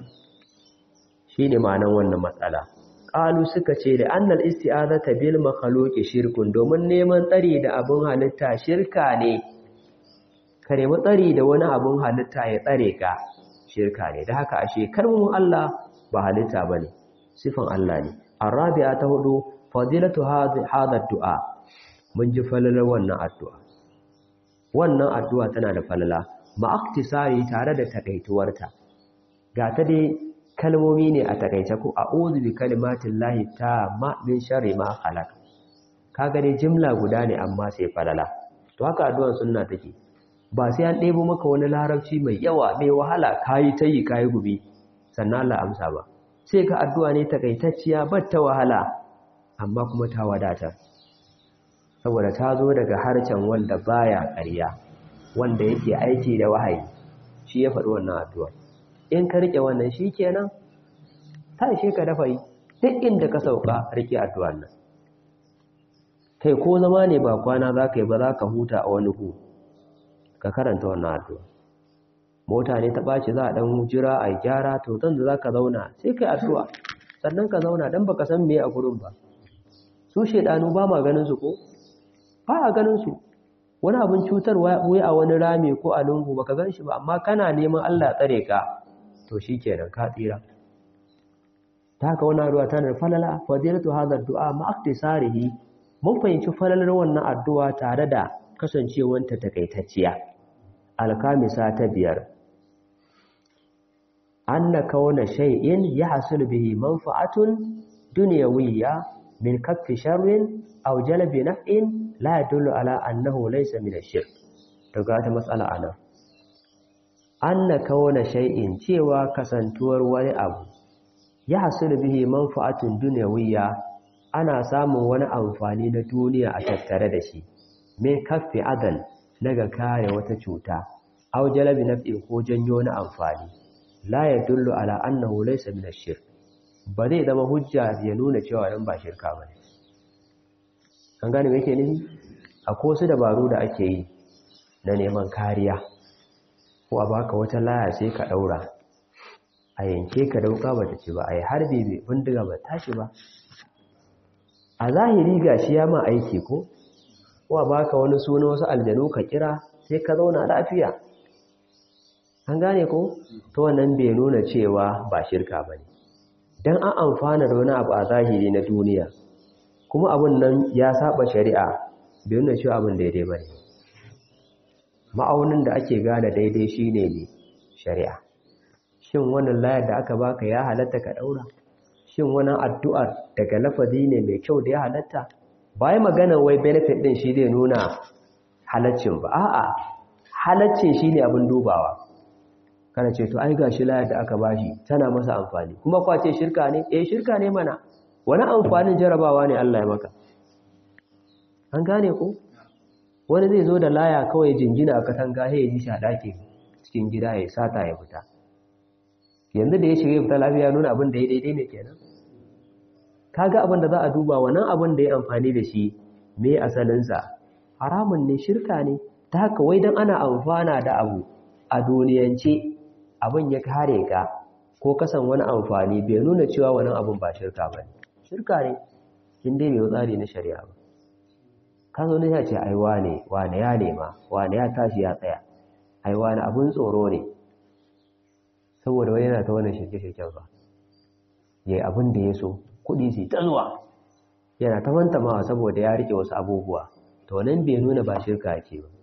S1: shi ne ma'anan wannan matsala ƙalu suka ce da annal isti'azata bil makhluqi shirkun domin neman tsari da abun halitta shirka ne ka nemi tsari da wani abun halitta ya tsare ka shirka ne da haka ashe kalmomin Allah ba halitta bane sifan Allah ne arabi'a ta hudu fadilatu hadha du'a mun ji falalar wannan addu'a wannan addu'a tana da falala ma'aktisari tare da takaituwarta ga ta dai kalmomi ne a takaice ko a'udhu bi kalimatin lahi ma min sharri ma khalaq kaga dai jimla guda ne amma sai falala to haka addu'ar sunna take ba sai an ɗebo maka wani larabci mai yawa mai wahala kayi tayi kayi gubi sannan Allah amsa ba sai ka addu'a ne takaitacciya ba ta wahala amma kuma ta wadatar saboda ta zo daga harcen wanda baya ƙarya wanda yake aiki da wahayi shi ya faɗi wannan addu'a in ka rike wannan shi kenan ta ishe ka dafa yi duk inda ka sauka rike addu'an nan kai ko zama ne ba kwana za ka yi ba za ka huta a wani hu ka karanta wannan addu'a mota ne ta ɓaci za a ɗan jira a gyara to zan da za ka zauna sai kai addu'a sannan ka zauna don baka san me a gurin ba su shaidanu ba ma ganin su ko ba a ganin su wani abin cutarwa wai a wani rami ko a lungu baka gan shi ba amma kana neman Allah tsare ka to shikenan ka tsira ta haka wannan addu'a tana da falala fadilatu hadha du'a ma aktisarihi mun fahimci falalar wannan addu'a tare da kasancewanta takaitacciya alkamisa ta biyar anna kauna shay'in yahsul bihi manfa'atun dunyawiyya min kaffi sharrin aw jalbi naf'in la yadullu ala annahu laysa min ash-shirk to ga ta matsala ana anna kauna shay'in cewa kasantuwar wani abu yahsul bihi manfa'atun dunyawiyya ana samun wani amfani na duniya a tattare da shi min kaffi adan daga kare wata cuta aw jalbi naf'in ko janyo na amfani la yadullu ala annahu laysa min ash-shirk ba zai zama hujja ya nuna cewa nan ba shirka ba ne an gane me yake nufi akwai wasu dabaru da ake yi na neman kariya ko a baka wata laya sai ka daura a yanke ka dauka ba ta ce ba a yi harbi bai bindiga ba tashi ba a zahiri ga shi ya ma aiki ko ko a baka wani suna wasu aljanu ka kira sai ka zauna lafiya an gane ko to wannan bai nuna cewa ba shirka ba ne don an amfana da wani abu a zahiri na duniya kuma abin nan ya saba shari'a bai nuna cewa abin daidai ba ne ma'aunin da ake gane daidai shine ne shari'a shin wannan layar da aka baka ya halatta ka daura shin wannan addu'ar daga lafazi ne mai kyau da ya halatta bai magana wai benefit din shi zai nuna halaccin ba a'a halaccin shine abin dubawa kana ce to ai gashi layar da aka bashi tana masa amfani kuma kwace shirka ne eh shirka ne mana wani amfanin jarabawa ne Allah ya maka an gane ko wani zai zo da laya kawai jingina a katanga sai ya ji shi a ɗaki cikin gida ya sata ya fita yanzu da ya shiga ya fita lafiya nuna abin da ya daidai ne kenan kaga abin da za a duba wannan abin da ya amfani da shi me asalinsa haramun ne shirka ne ta haka wai dan ana amfana da abu a duniyance abin ya kare ka ko kasan wani amfani bai nuna cewa wani abin ba shirka ba shirka ne in dai mai tsari na shari'a ba ka zo ne ya ce ai wane wane ya nema wane ya tashi ya tsaya ai wane abin tsoro ne saboda wani yana ta wannan shirke-shirken ba yayi abin da ya so kuɗi su ta zuwa yana ta mantamawa saboda ya rike wasu abubuwa to nan bai nuna ba shirka ce ba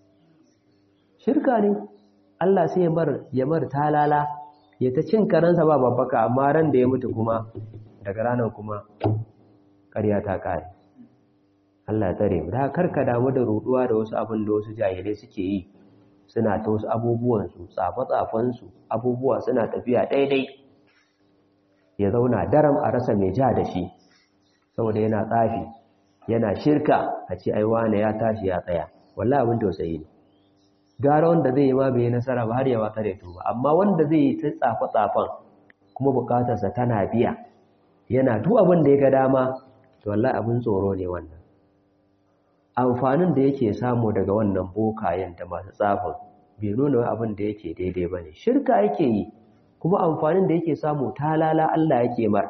S1: shirka ne Allah sai ya mar talala ya ta cin karansa ba babbaka amma ran da ya mutu kuma daga ranar kuma ƙarya ta ƙare Allah ya tsare mu da karka damu da ruduwa da wasu abin da wasu jahilai suke yi suna ta wasu abubuwansu tsafe-tsafensu abubuwa suna tafiya daidai ya zauna daram a rasa mai ja da shi saboda yana tsafi yana shirka a ce ai wane ya tashi ya tsaya wallahi abin tausayi ne gara wanda zai yi ma bai nasara ba har ya wata da tuba amma wanda zai yi ta tsafa tsafan kuma bukatarsa tana biya yana duk abin da ya ga dama to wallahi abin tsoro ne wannan amfanin da yake samu daga wannan bokayen da masu tsafin bai nuna wai abin da yake daidai bane shirka yake yi kuma amfanin da yake samu talala Allah yake mar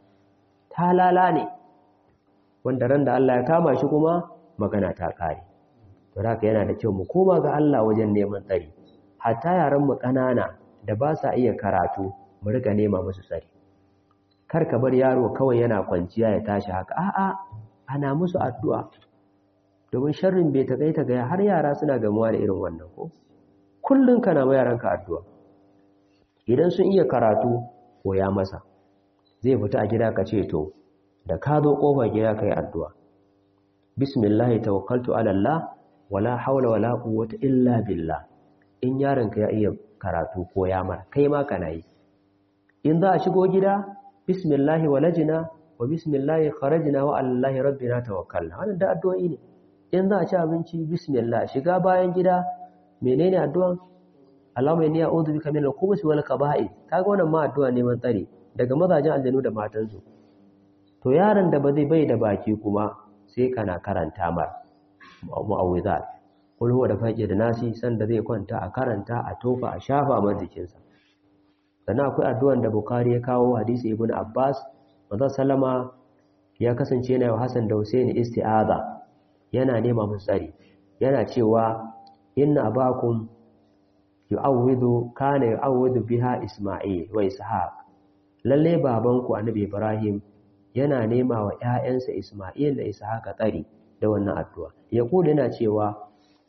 S1: talala ne wanda ran da Allah ya kama shi kuma magana ta kare to haka yana da kyau mu koma ga Allah wajen neman tsari hatta yaran mu kanana da ba sa iya karatu mu riga nema musu tsari kar ka bar yaro kawai yana kwanciya ya tashi haka a'a ana musu addu'a domin sharrin bai ta ta ga har yara suna gamuwa da irin wannan ko kullun kana ma yaranka addu'a idan sun iya karatu koya masa zai fita a gida ka ce to da ka zo kofar gida kai addu'a bismillah tawakkaltu ala Allah wala haula wala quwwata illa billah in yaronka ya iya karatu koya mar kai ma kana yi in za a shigo gida bismillah walajina wa bismillah kharajna wa alallahi rabbina tawakkalna wannan da addu'o'i ne in za a ci abinci bismillah shiga bayan gida menene addu'an Allahumma inni a'udhu bika min al-khubuthi wal kaba'ith kaga wannan ma addu'a neman tsare daga mazajen aljanu da matansu to yaron da ba zai bai da baki kuma sai kana karanta mar mu'awwizat kul huwa da faqi da nasi sanda zai kwanta a karanta a tofa a shafa mar jikinsa sannan akwai addu'an da Bukhari ya kawo hadisi Ibn Abbas manzon sallama ya kasance yana wa Hassan da Husaini isti'aza yana nema musu tsari yana cewa inna abakum yu'awwidhu kana yu'awwidhu biha Isma'il wa Ishaq lalle babanku Annabi Ibrahim yana nema wa ƴaƴansa Isma'il da Ishaq tsari da wannan addu'a yaqulu yana cewa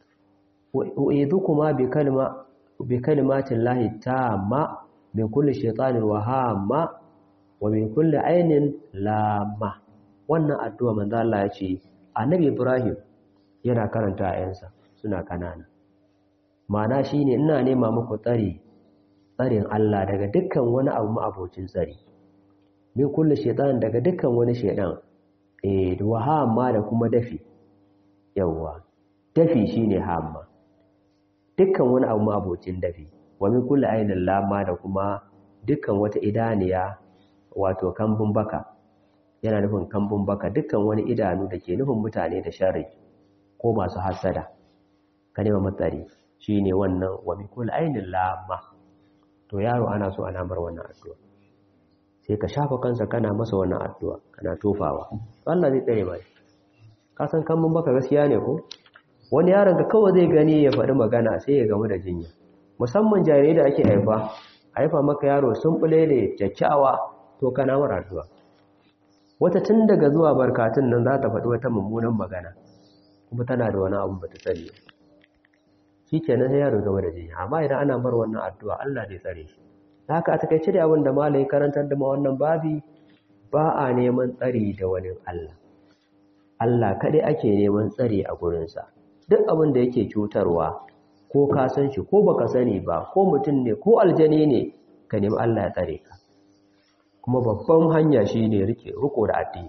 S1: u'idhukuma bi kalma bi kalimatin lahi tamma min kulli shaytanir wahama wa min kulli ainin lamma wannan addu'a manzo Allah ya ce Annabi Ibrahim yana karanta ƴaƴansa suna kanana ma'ana shine ina nema muku tsari tsarin Allah daga dukkan wani abu ma'abocin tsari min kulli shaytan daga dukkan wani shaydan eh wa hamma da kuma dafi yawa dafi shine hamma dukkan wani abu ma'abocin dafi wa min kulli ainin lamma da kuma dukkan wata idaniya wato kambun baka yana nufin kambun baka dukkan wani idanu da ke nufin mutane da sharri ko masu hasada ka nema matsari shine wannan wa min kulli ainin lamma to yaro ana so ana bar wannan addu'a sai ka shafa kansa kana masa wannan addu'a kana tofawa Allah zai tsare mai ka san kambun baka gaskiya ne ko wani yaron ka kawai zai gani ya faɗi magana sai ya gamu da jinya musamman jarirai da ake haifa haifa maka yaro sun bule ne kyakkyawa to kana mara addu'a wata tun daga zuwa barkatun nan za ta faɗi wata mummunan magana kuma tana da wani abu ba ta sani shi kenan sai yaro game da jinya amma idan ana bar wannan addu'a Allah zai tsare shi haka a takaice da abin da malai karantar da ma wannan babi ba a neman tsari da wani Allah Allah kaɗai ake neman tsari a gurinsa duk abin da yake cutarwa ko ka san shi ko baka sani ba ko mutum ne ko aljani ne ka nemi Allah ya tsare ka kuma babban hanya shine rike riko da addini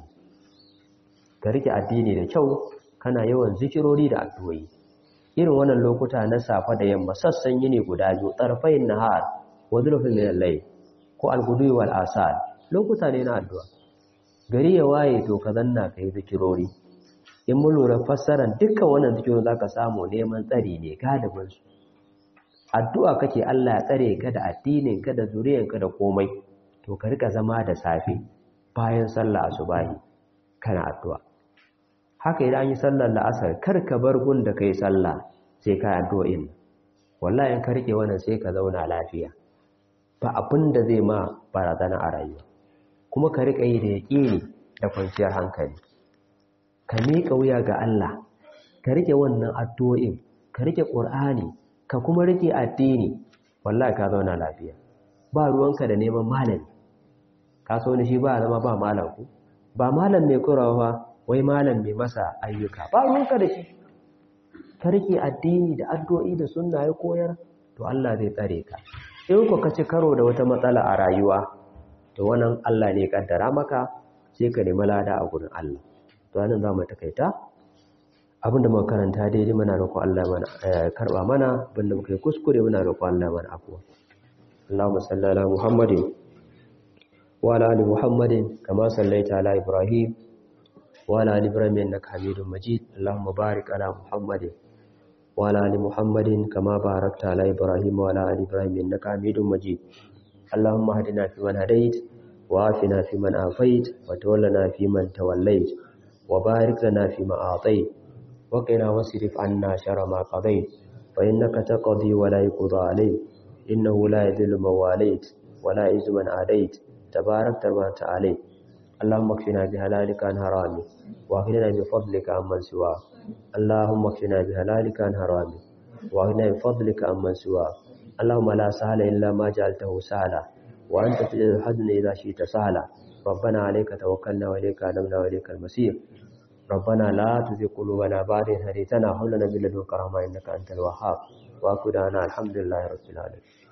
S1: ka rike addini da kyau kana yawan zikirori da addu'o'i irin wannan lokuta na safa da yamma sassan yini guda biyu tsarfayin nahar wa zulfin min al-layl ko al-ghudwi wal asal lokuta ne na addu'a gari ya waye to ka zanna kai zikirori in mun lura fassarar dukkan wannan zikirin zaka samu neman tsari ne galibin su addu'a kake Allah ya tsare ka da addinin ka da zuriyan ka da komai to ka rika zama da safe bayan sallah asubahi kana addu'a haka idan an yi sallar la'asar kar ka bar gun da kai sallah sai ka addu'o'in wallahi in ka rike wannan sai ka zauna lafiya ba abin da zai ma barazana a rayuwa kuma ka rika yi da yaƙini da kwanciyar hankali ka miƙa wuya ga Allah ka rike wannan addu'o'in ka rike Qur'ani ka kuma rike addini wallahi ka zauna lafiya ba ruwanka da neman malami ka so ni shi ba zama ba malam ku ba malam mai kurawa wai malam mai masa ayyuka ba ruwanka da shi ka rike addini da addu'o'i da sunna ya koyar to Allah zai tsare ka in ku ka ci karo da wata matsala a rayuwa to wannan Allah ne ya kaddara maka sai ka nemi lada a gurin Allah to anan za mu takaita abinda muka karanta daidai muna roƙon Allah mana karba mana abinda muka yi kuskure muna roƙon Allah mana afuwa Allahumma salli ala Muhammadin wa ala ali Muhammadin kama sallaita ala Ibrahim wa ala ali Ibrahim innaka Hamidum Majid Allahumma barik ala Muhammadin wa ala ali Muhammadin kama barakta ala Ibrahim wa ala ali Ibrahim innaka Hamidum Majid Allahumma hadina fi man hadait wa afina fi man afait wa tawallana fi man tawallait wa barik lana fi ma atait وقنا واصرف عنا شر ما قضيت فإنك تقضي ولا يقضى عليك إنه لا يذل من واليت ولا يعز من عاديت تبارك ما عليك اللهم اكفنا بهلالك عن حرامك واغننا بفضلك عمن سواك اللهم اكفنا بهلالك عن حرامك واغننا بفضلك عمن سواك اللهم لا سهل إلا ما جعلته سهلا وأنت تجعل الحزن إذا شئت سهلا ربنا عليك توكلنا وإليك أنبنا وإليك المسير ربنا لا تزغ قلوبنا بعد إذ هديتنا وهب لنا من لدنك رحمة إنك أنت الوهاب وآخر دعوانا الحمد لله رب العالمين